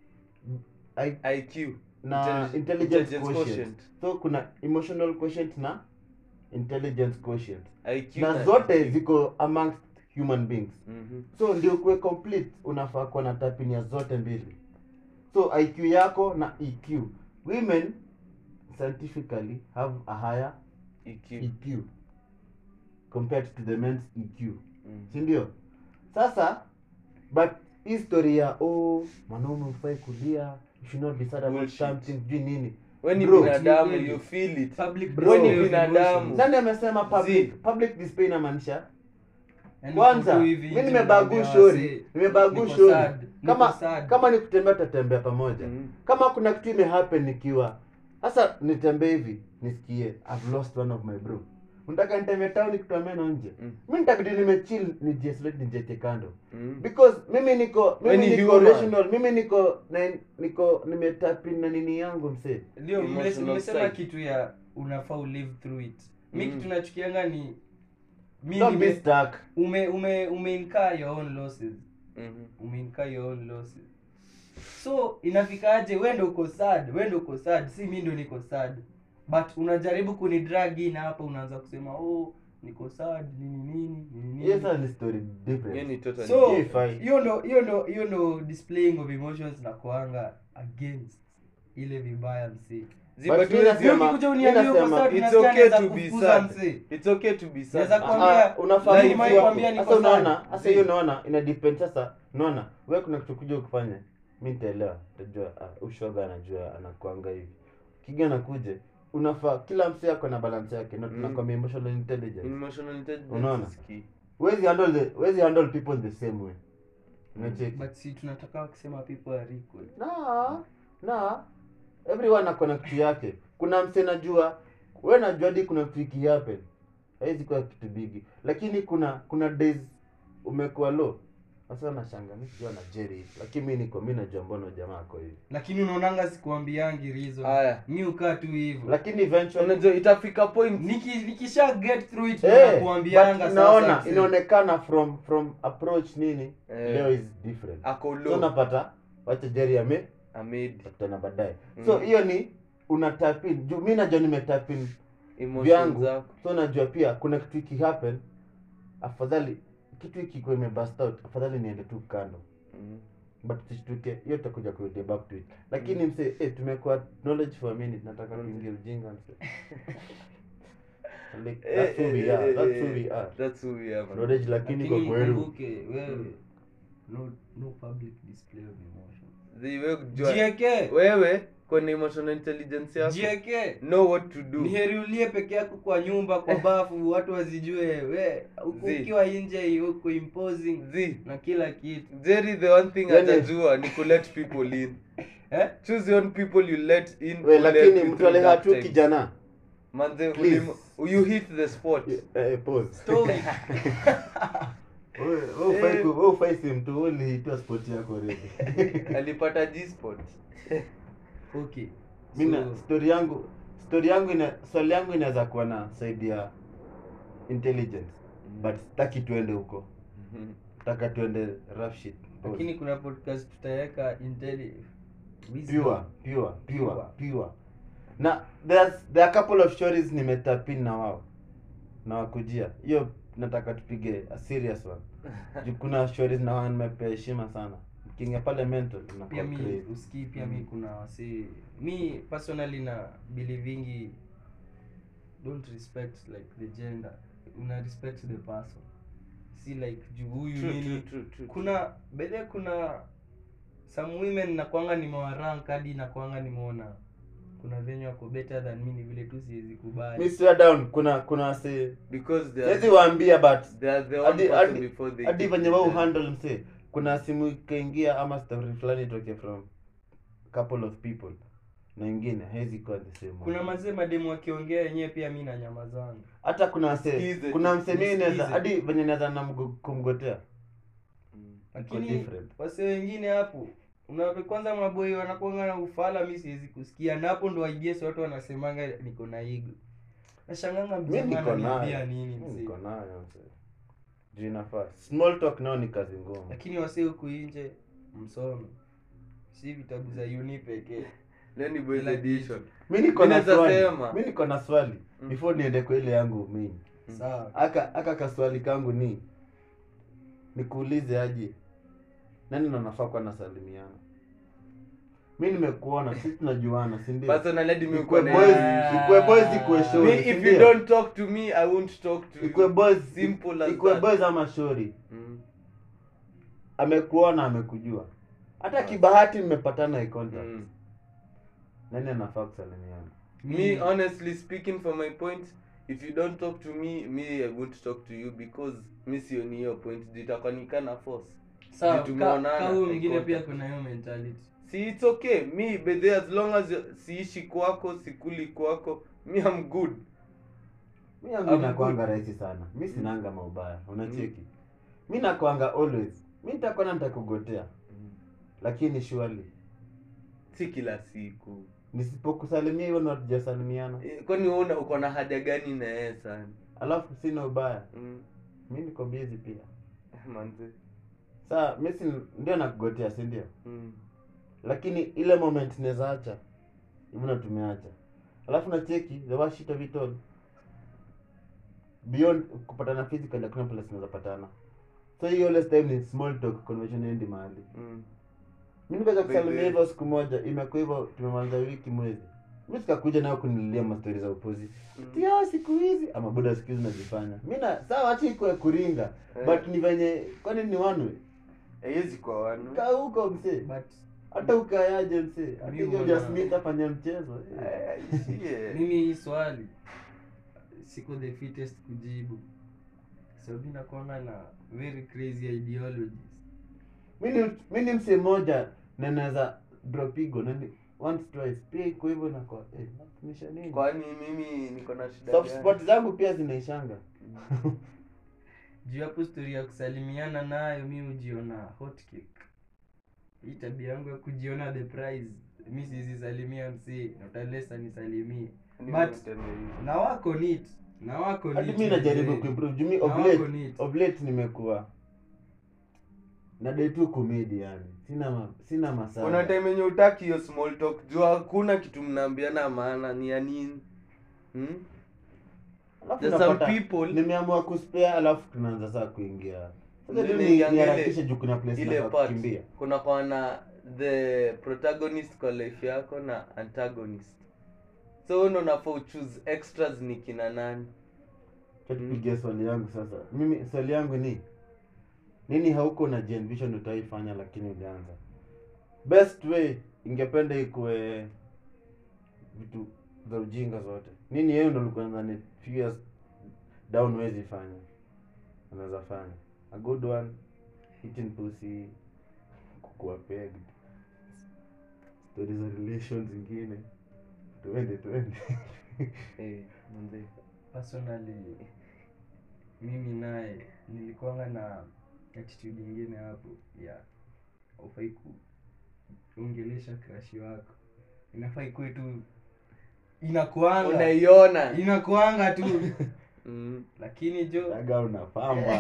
I, IQ na Intelli- intelligence intelligence quotient. quotient. so kuna emotional quotient na intelligence quotient IQ na zote ziko amongst human beings Mhm. so ndio kuwe complete unafaa kuwa na tapinia zote mbili so iq yako na eq women scientifically have a higher EQ eq compared to the men's eq Mm. si ndio sasa but history ya oh mwanaume ufai kulia you should not be sad about Bullshit. something sijui nini we ni Bro, binadamu really. you feel it public Bro, we ni display of binadamu. emotions. nani amesema public Zii. public display inamaanisha Yaani kwanza uko hivi mi nje nimebagu unaambia shori wasee, nimebagu niko shori sad, niko kama sad. kama ni kutembea tutatembea pamoja Mhm. kama kuna kitu imehappen nikiwa sasa nitembee hivi nisikie i've lost one of my bro unataka nitembee town nikitoa meno nje Mm. mi nitabidi nimechill nijiisolate nijieke kando Mm. because mimi niko We mimi ni niko human. rational mimi niko na, niko nimetapin na nini yangu msee ndio mmes- Emotional mmesema side. kitu ya unafaa ulive through it mi Mm. kitu nachukianga ni mi don't be nime- stuck ume ume umeincur your own losses Mhm. umeincur your own losses so inafikaje we ndo uko sad we ndo uko sad si mi ndo niko sad but unajaribu kunidrag in hapa unaanza kusema oh niko sad nini nini nini hiyo nini sasa ni story different Hiyo ni totally so Hiyo ifai. hiyo ndo hiyo ndo hiyo ndo displaying of emotions na kuanga against ile vibaya msee Zi, But but mi huwezi- nasema- Ukikuja mi uniambie uko nasema, sad, it's unasikia okay naweza to be kufukuza sad. msee. It's okay to be sad. Naweza Ah, kuambia- Ah, unafaa Like kujua- Mike kwambia niko sasa unaona sad. sasa hiyo unaona ina depend sasa unaona wewe kuna kitu kuja ukifanya mi nitaelewa tajua ah, ushoga anajua anakuanga hivi kiga nakuje unafaa kila msee ako na balance yake na Mm. tunakwambia emotional intelligence emotional intelligence Unaona? is key. Huwezi handle the huwezi handle people the same way unacheki but si tunataka kusema people are equal na na everyone ako na kitu yake kuna mse najua we najua hadi kuna kitu ikihappen haizi kuwa kitu bigi lakini kuna kuna days umekuwa low sasa nashanga mi sijua na jerry hivi. lakini mi niko mi najua mbona jamaa ako hivi lakini unaonanga sikuambiangi reason Aya. mi ukaa tu hivyo lakini eventually unajua itafika point Niki, nikisha get through it Eh, nakuambianga but sasa naona msee. inaonekana from from approach nini Eh. leo is different ako so low unapata wacha jerry ame amid tena baadaye Mm. so hiyo ni una tap in juu mi najua nimetap in emotions vyangu zako so najua pia kuna kitu iki happen afadhali kitu ikikuwa imebust out afadhali niende tu kando Mm. but tushtuke hiyo tutakuja kurudi back to it lakini mse eh, tumekuwa knowledge for a minute nataka Mm. kuingia ujinga mse like, Eh, that's who we eh, are eh, that's eh, who we are that's who we are man. knowledge lakini kwa lakini kweru mkumbuke wewe no, no public display of emotion Zi, wewe kujua- jieke wewe kwenye emotional intelligence yako jieke know what to do ni heri ulie peke yako kwa nyumba kwa bafu watu wazijue we huku Zi. ukiwa nje huku imposing Zi, na kila kitu Jerry the one thing Yani- atajua ni ku let people in eh? choose your own people you let in we who let lakini you mtu through aleha dark tu times. kijana manze Please. ulim- you hit the spot eh, pause Story. Wewe- wewe ufai ku- wewe ufai si mtu wewe ulihitua sport yako already alipata g spot okay mi na so, story yangu story yangu ina swali yangu inaweza kuwa na side ya intelligence but sitaki tuende huko taka tuende rough shit lakini kuna podcast tutaweka intelli pure pure pure pure na there's there are couple of stories nimetapin na wao na wakujia hiyo nataka tupige a serious one juu kuna stories na wao nimepea heshima sana kinga pale mental pia tunakuwa mi crazy usikii pia mi kuna wasi mi personally na believingi don't respect like the gender una respect the person si like juu huyu True, nini true, true, true. kuna bedhe kuna some women nakwanga nimewarank hadi nakwanga nimeona kuna venye wako better than mi ni vile tu siwezi kubali mi swear down kuna kuna wasi because they siwezi are, waambia but they are the one hadi- person hadi- before they hadi get venye to wao them. handle mse kuna simu ikaingia ama story fulani itoke from couple of people na ingine haizi kuwa the same one. kuna mazee mademu wakiongea yenyewe pia mi na nyama zangu hata kuna wase Sikize kuna tu, mse mimi naweza sikize. hadi venye naweza na mgo- kumgotea Mm. iko lakini different wase wengine hapo unawe kwanza maboi wanakuanga na ufala mi siwezi kusikia na hapo ndo aiges watu wanasemanga niko na igo nashanganga mi mjamaa niko ananiambia nayo nini Mi mzee niko nayo mse juu inafaa small talk nao ni kazi ngumu lakini wase huku nje msome si vitabu za uni pekee Leo ni boys Kila edition mi niko na Ninaweza swali sema. mi niko na swali Mm. before niende kwa ile yangu mimi Mm. sawa aka aka kaswali kangu ni nikuulize aje nani ndo nafaa kuwa nasalimiana mi nimekuona sisi tunajuana si ndio personally hadi mi Ikue uko na- boys- ikue boys ikue me shori si if ndio? you don't talk to me i won't talk to ikue you boys Simple as ikue that. boys ama shori Mm. amekuona amekujua hata Ah. kibahati mmepatana eye contact Mm. nani anafaa kusalimiana me honestly speaking for my point if you don't talk to me me i won't talk to you because mi sioni hiyo point jitakonikana force sawa Vitu ka- tumeonana, ka huyu eye mwingine pia contact. kuna hiyo mentality si it's okay me bedhe as long as siishi kwako sikuli kwako me am good mi yangu I'm inakwanga rahisi sana mi sinanga maubaya unacheki mi nakwanga always mi nitakwenda nitakugotea lakini surely si kila siku nisipokusalimia hivyo ndo hatujasalimiana Eh, kwani wewe una- uko na haja gani na yeye sana alafu sina ubaya mm. mi niko busy pia manze saa mi si ndio nakugotea si ndio mm. lakini ile moment naweza acha hivyo ndo tumeacha alafu na cheki the worst shit of it all beyond kupatana physical hakuna place tunaweza patana so hiyo always time ni small talk conversation endi mahali Mm. mi nikaweza kusalimia Baby. hivyo siku moja imekuwa hivyo tumemaliza wiki mwezi mi sikakuja nayo kunililia mastori za upuzi Mm. tio siku hizi ama buda siku hizi najifanya mi na sawa acha iko ya kuringa Eh. but ni venye kwani ni one way haiwezi kwa wanu kaa huko msee but hata ukayaje msee hata Mi hiyo huona- jasmith afanya mchezo eh. Eh, ishie. mimi hii swali siko the fittest kujibu sababu nakwanga na very crazy ideologies mi ni mi ni msee moja na naweza dropigo nani once twice pia iko hivyo na kwa eh, natumisha nini kwani mimi niko na shida soft gani? spot zangu pia zinaishanga juu hapo stori ya kusalimiana nayo mi hujiona hot cake hii tabia yangu ya kujiona the prize mi sizisalimia msee natalesa nisalimie Ni But- mtende hivi. na wako neat na wako hadi neat mi najaribu mzee. kuimprove juu mi Na of wako late neat. of late nimekuwa nadai tu komedi yani sina ma, sina masaa kuna time yenye utaki hiyo small talk juu hakuna kitu mnaambiana maana ni ya nini hmm? Alafu There's some unapata, people- nimeamua kuspare alafu tunaanza saa kuingia sasa tu Mimi ni- niingiange niharakishe juu kuna place ile nafaa part kukimbia kuna kwa na the protagonist kwa life yako na antagonist so wewe ndo unafaa uchoose extras ni kina nani Acha tupigie swali yangu sasa mimi swali yangu ni nini hauko na Gen Vision utaifanya lakini ulianza best way ingependa ikuwe vitu za ujinga zote nini yeye ndo ulikuwa nadhani few years down wezi fanya unaweza fanya a good one eating pussy kukua pegged stories za relations zingine tuende tuende eh mzee personally mimi naye nilikuanga na attitude ingine hapo ya ufai kuongelesha crush wako inafaa ikuwe tu inakuanga unaiona inakuanga tu mm. lakini jo daga unapamba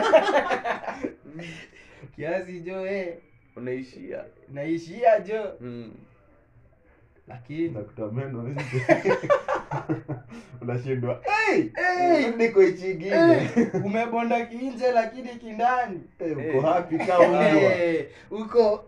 kiasi jo eh, unaishia naishia jo mm. lakini nakutoa meno nje unashindwa hey, hey, niko ichingine eh, umebonda kinje lakini kindani hey, uko Eh. happy kama mbwa Eh, uko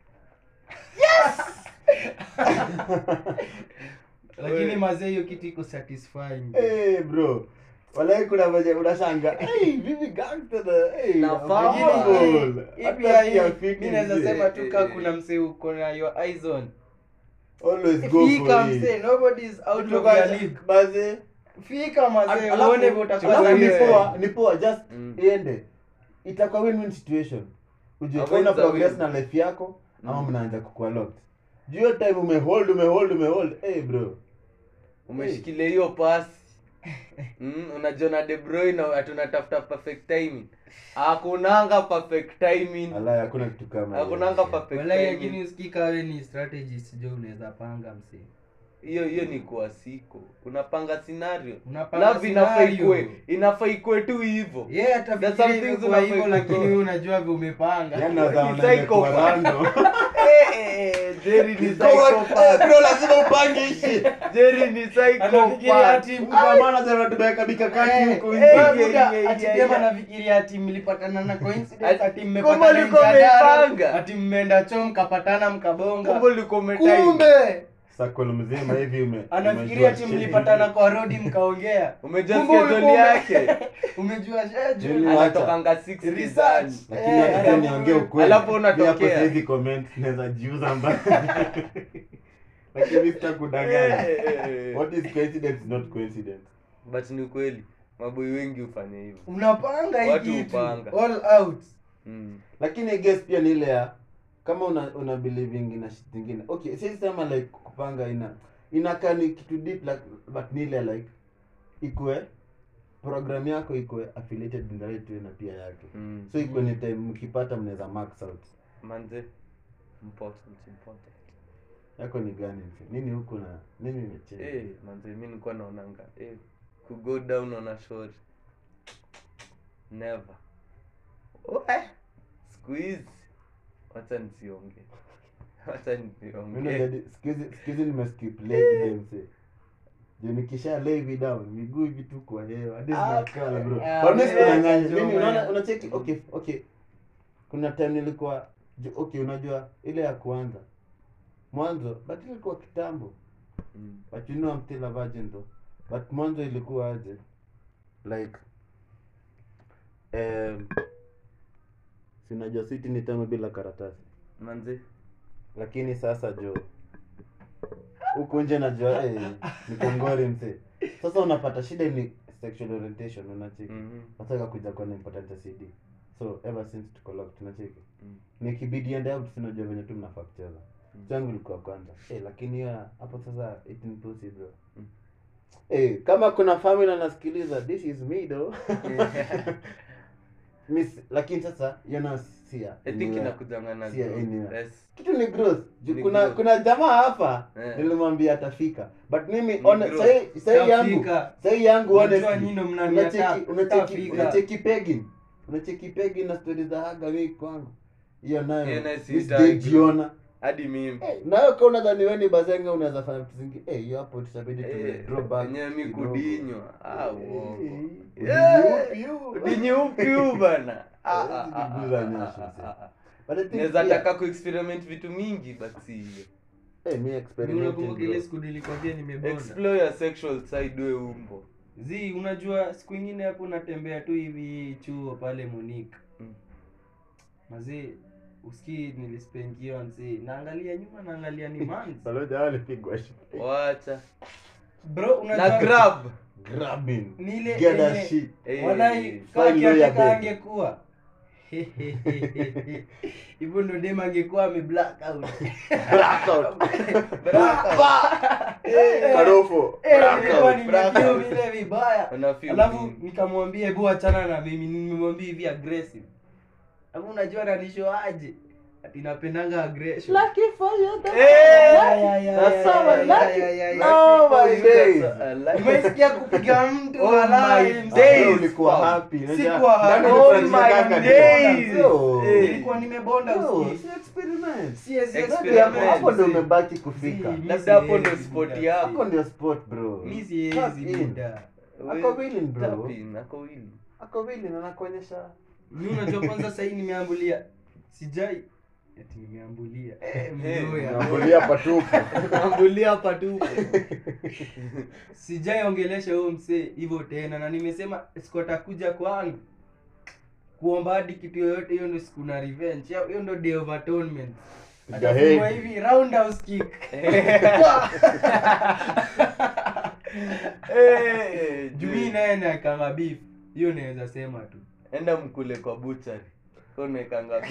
lakini Oi. mazee hiyo kitu iko satisfying hey, bro walai kuna venye unashanga hey, mimi gangster na hey, Nafaa. unbelievable. Hii Hata pia sikia hii, fiti mi naweza mzee. sema tu kaa Eh, eh. kuna msee uko na your eyes on always go fika for it msee nobody is out of Kutoka- your league baze fika mazee Alafu- uone vile utakuwa alafu ni wewe. poa ni poa just Mm. iende itakuwa win win situation ujue A kama una win's a progress win. na life yako ama Mm. mnaanza kukua locked juu hiyo time umehold umehold umehold hey bro umeshikilia hiyo pasi mm, unajiona de bruyne ati unatafuta perfect timing hakunanga perfect timing Alai, hakuna kitu kama hiyo. hakunanga perfect walai timing lakini usikika we ni strategist jo unaweza panga msee hiyo hiyo ni kwa siko unapanga scenario Unapanga love inafaa scenario. ikue inafaa ikue tu hivyo yeah There's some atafikiria things imekuwa unafaa hivyo ikuwe. lakini wewe unajua vile umepanga Yaani Ni nadhani psycho imekuwa pa. random. Eh, eh, eh, Jerry ni Eh, psychopath. bro lazima upange hishi Jerry ni anafikiria psychopath. ati Kwa maana sasa tumeweka mikakati Eh, huku eh, nje. yeah, buda, yeah, ati yeah, dem yeah. anafikiria ati mlipatana na coincidence Ati- ati kumbe mmepatana ulikuwa nje ya daro, umepanga. ati mmeenda choo mkapatana mkabonga Kumbe ulikuwa umetime. kumbe Circle mzima hivi ume anafikiria ati umejua mlipatana kwa rodi mkaongea Umejua Kumbe schedule ulikuwa ume- yake umejua Yaani schedule Acha. anatokanga 6 Research. gizani. lakini Eh, acha alafu- niongee ukweli alafu Mi unatokea. hapo sasa hivi comment naweza jiuza mbaya lakini sitakudanganya Eh, eh, eh. what is coincidence is not coincidence but ni kweli maboi wengi hufanya hivyo unapanga hii Watu kitu hupanga. all out mm. lakini I guess pia ni ile ya kama una una believing na shit zingine okay siwezi sema like kupanga ina inakaa ni kitu deep like, but ni ile like ikue program yako ikue affiliated in the right way na pia yake Mm. so ikue ni time mkipata mnaweza max out manze important important yako ni gani mse? nini huko na nini imechange eh manze mi nilikuwa naonanga eh ku go down on a shore never Oe, siku hizi wacha nisionge wacha Mimi nisionge najadi- siku hizi- siku hizi nimeskip leg day mse juu nikisha lay hivi down miguu hivi tu kwa hewa hadi Ah, zinakala bro ah, But mimi yeah, sikudanganya. Joe, Mimi man. unaona unacheki okay okay kuna time nilikuwa ju- okay unajua ile ya kwanza mwanzo but ilikuwa kitambo Mm. but you know I'm still a virgin though but mwanzo ilikuwa aje like um, sinajua siti ni tamu bila karatasi manze lakini sasa jo huku nje najua hey, ni kongori mse sasa unapata shida ni sexual orientation unacheki Mhm. wataka kuja kuona important ya cd so ever since tuko locked tunacheki Mm. nikibidi ende out sinajua venye tu mnafaa kucheza Mm. changu ilikuwa kwanza eh lakini ya hapo sasa 18 pussy bro Mm. eh kama kuna family anasikiliza this is me though Miss, lakini sasa yana sia I think inakujanga na Si ya growth. anywhere. Yes. kitu ni growth Ju- Ni kuna growth. kuna jamaa hapa Eh. nilimwambia atafika but mimi Ni ona growth. sahi sahi yangu Tafika. sahi yangu Unajua honestly nyinyi ndo mnaniattack. unacheki unacheki Tafika. unacheki pegin unacheki pegin na stories za haga mimi kwangu hiyo nayo Hiyo nayo mimi sihitaji. sijajiona hadi mimi Eh, nayo kama unadhani wewe ni bazenga unaweza fanya vitu zingine eh hiyo hapo tutabidi tume Eh, draw back wenyewe mi kidogo. kudinywa ah Eh, uongo eh, Yeah. udinyupi yu. udinyupi huu bana Ah, Hawezi ah, ah, kuguza ah, nyasho, ah, mzee. ah, ah. But I think naweza pia- taka kuexperiment vitu mingi but si hiyo eh mi Mimi experimenting unakumbuka ile bro. siku nilikwambia nimebonda explore your sexual side we umbo zi unajua siku ingine hapo natembea tu hivi chuo pale Munich Mm. mazee usikii nilispengiwa nzi naangalia nyuma naangalia ni mans Baloja hao walipigwa shit. wacha bro unajua na grab Grabbing. Ni ile Get that yenye- shit. Eh, walai fine kaa lawyer kiateka babe. angekuwa hivyo ndo dem angekuwa ame black out Blackout. Eh, Karofo. eh, Blackout. nilikuwa nimefeel blackout. vile vibaya Una feel alafu nini? nikamwambia hebu achana na mimi nimemwambia hivi aggressive alafu unajua nanishoaje ati napendanga aggression Lucky for you, that's Eh, so lucky. ya, ya, That's ya, so ya, lucky. ya, ya, ya. Oh my Lucky for you, days. that's a- like- umesikia kupiga mtu Oh walai, my mzee. days. Ah, ulikuwa fam. happy. Unajua, Sikuwa happy. ndani Oh ulikuwa my unataka days. ndio. Yo. Eh. nilikuwa nimebonda Yo, usikii. si experiment. Siwezi Experiment. Hapo- experiment, hapo ndo mzee. umebaki kufika Si, mi Labda hapo ndo siwezi, sport buda. yako. hapo ndio sport bro Mi Tap siwezi, in. buda. Ako willing, bro. Tap in, ako willing. ako willing anakuonyesha mi unajua kwanza sahii nimeambulia sijai ati nimeambulia Eh, mloya. Unaambulia patupu Ambulia patupu. sijai ongelesha huyo msee hivyo tena na nimesema sikuatakuja kwangu kuomba hadi kitu yoyote hiyo ndo siku na revenge Hiyo- hiyo ndo day of atonement Piga atafungwa head. hivi roundhouse kick Eh, juu mi naye naekanga beef hiyo naweza sema tu enda mkule kwa buchari onekanga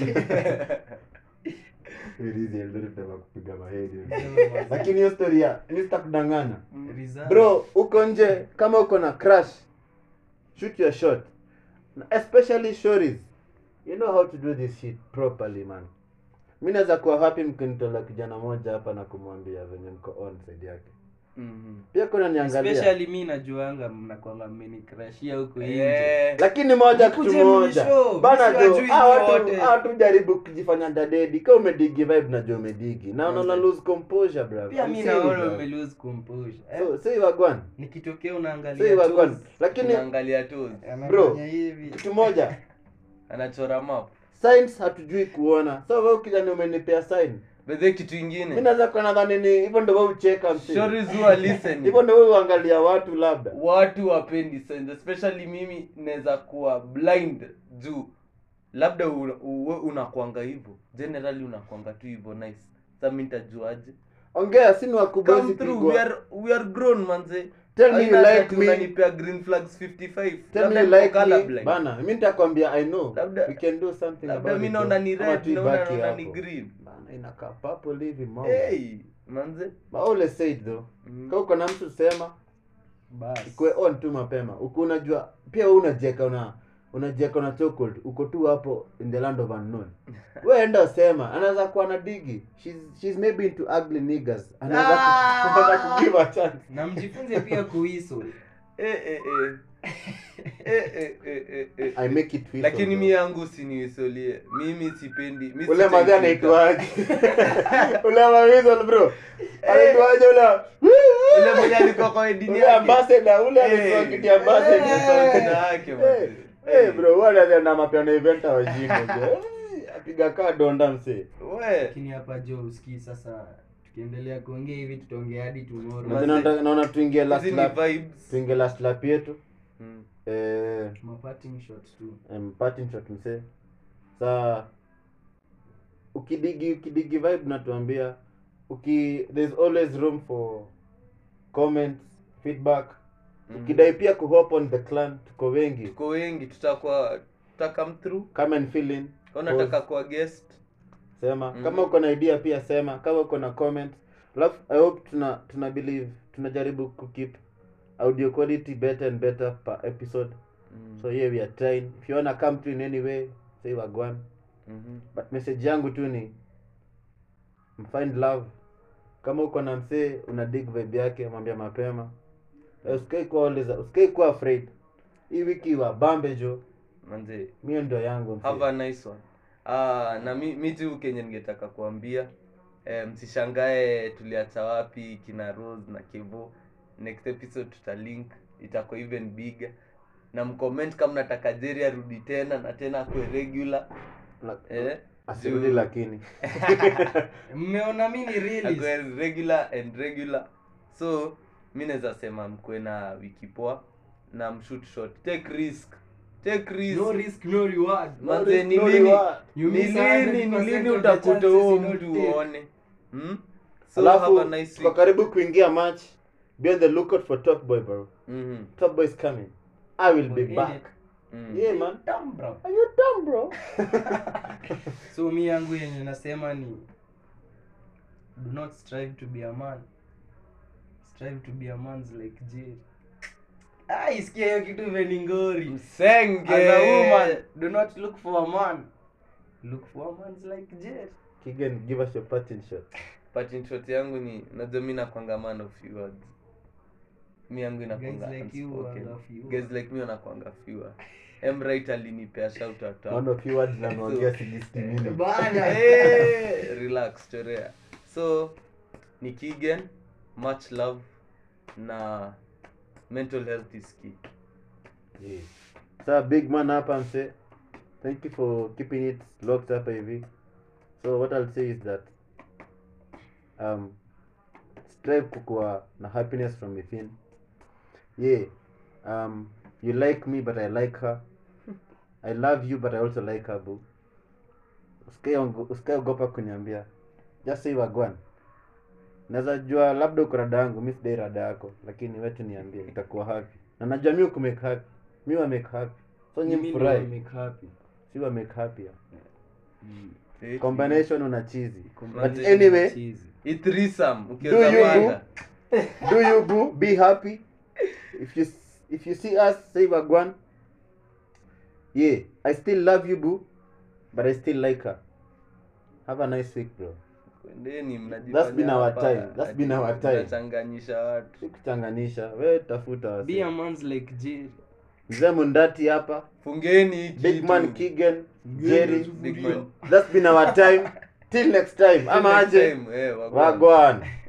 Irizi Eldoret ndio kupiga mahedi Sema lakini hiyo story ya mi sitakudanganya Rizal. bro uko nje kama uko na crush shoot your shot especially shories you know how to do this shit properly man mi naweza kuwa happy mkinitola kijana moja hapa na kumwambia venye mko on side yake pia kuna niangalia especially mi najuanga mnakwanga mmenikrashia huko nje lakini moja Nikuje kitu moja mnishow, bana mimi tu siwajui hawa watu wote. hawa tu jaribu kujifanya dadedi ka umedigi vibe najua umedigi na unaona Manze. lose composure bro pia I'm mi serious, naona bro. ume lose composure eh? so say wagwan nikitokea say unaangalia wagwan toes, lakini naangalia tu Bro. anafanya hivi kitu moja anachora map signs hatujui kuona so wewe kijana umenipea sign bedhe kitu mi ingine naweza kuwa nadhani ni hivyo ndo wewe ucheka msi stories huwa listening hivyo ndo wewe uangalia watu labda watu wapendi signs especially mimi naweza kuwa blind juu labda u- uwe unakwanga hivyo generally unakwanga tu hivyo nice sa mi nitajuaje ongea sini wakubwa come hizi through we pigwa are, we are grown manze tell me you Haina like ati me unanipea green flags 55 tell me Labda you niko like me colorblind. bana mi nitakwambia i know Labda- we can do something labda about mi it, naona bro. ni Ama red tu naona ibaki naona ni hapo. green bana inakaa purple hivi mama hey manze but always say it though Mm. kama uko na mtu sema basi ikwe on tu mapema uko unajua pia wewe unajeka una unajeka una chocolate uko tu hapo in the land of unknown wewe enda sema anaweza kuwa na digi she's, she's maybe into ugly niggas anaweza Ah! ku- anaweza kugive a chance na mjifunze pia kuiso Eh, eh, eh. Eh, eh, eh, eh, eh. i make it feel lakini so, mi bro. yangu siniisolie mimi sipendi mi ule sitaki madhi kuita. anaitwaje ule mawizol bro anaitwaje ule ule mwenye alikuwa kwa wedding ule yake. ambassador ule Eh, alikuwa kiti ambassador eh, ambassador yake, Eh, manze. eh, bro wale na mapiano event wajinga apiga kaa donda msee We. lakini hapa jo usikii sasa tukiendelea kuongea hivi tutaongea hadi tomorrow Maze- Lakini naona- naona tuingie last Hizi ni lap vibes. tuingie last lap yetu Mm. eh maparting shot tu um, parting shot msee saa ukidigi ukidigi vibe natuambia uki there's always room for comments feedback Mm. ukidai pia kuhop on the clan tuko wengi tuko wengi tutakuwa tutakam through come and fill in kama unataka kuwa guest sema Mhm. kama uko na idea pia sema kama uko na comment alafu i hope tuna tuna believe tunajaribu kukeep audio quality better and better per episode Mm. so here we are trying if you wanna come to in any way say wagwan Mhm. but message yangu tu ni find love kama uko na msee una dig vibe yake mwambia mapema Eh, usikai kuwa always usikai kuwa afraid hii wiki wa bambe jo manze mio ndio yangu msee. have a nice one ah, na mi, mi tu kenye ningetaka kuambia eh, msishangae tuliacha wapi kina rose na kevo next episode tutalink itakuwa even bigger na mcomment kama nataka jeri arudi tena na tena akwe regular Na- eh, asirudi juu- lakini mmeona mi ni realist akwe regular and regular so mi naweza sema mkwe na wiki poa na mshoot shot take risk take risk no risk no reward manze ni No lini reward. You ni miss lini ni 100% lini of the utakuta chances huo you don't mtu take. uone hmm? so alafu have a nice tuko week karibu kuingia match be on the lookout for top boy bro Mhm. top boy is coming i will be In back it. Mm. yeah man Damn, bro. are you dumb bro so mi yangu yenye nasema ni do not strive to be a man strive to be a man's like Jerry. Ah, isikia hiyo kitu imeningori msenge as a woman do not look for a man look for a man's like Jerry. kigen give us your parting shot Parting shot yangu ni najua mi nakwanga man of few words mi yangu inakwanga Guys like you unspoken. are few guys like me wanakwanga fewer emrit alinipea shout out hapo. one of you words na naongea sixty minutes Bana. Eh, relax chorea so ni kigen much love na mental health is key yeah. Sa big man hapa mse thank you for keeping it locked hapa hivi so what i'll say is that um strive kukuwa na happiness from within yeah um you like me but i like her i love you but i also like her boo Usikae- usikaeogopa kuniambia just say wagwan naweza jua labda uko rada yangu mi sidai rada yako lakini wetu niambie itakuwa happy na najua mi ukumake happy mi wa make happy so nyi Mimi ndio mfurahi make happy. si wa make happy Eh, combination una chizi but Combination anyway ya cheese. i threesome Do ukiweza you panga. do you boo be happy if you if you see us say wagwan yeah i still love you boo but i still like her have a nice week bro Kwendeni, mnajifanya That's been our hapa, time. That's ati been our time. mnachanganyisha watu sikuchanganisha we tafuta wase. be a man's like Jerry. mzee mundati hapa fungeni hii big kitu. man kigen jerry Big man. that's been our time till next time ama Next aje time, eh, wagwan. wagwan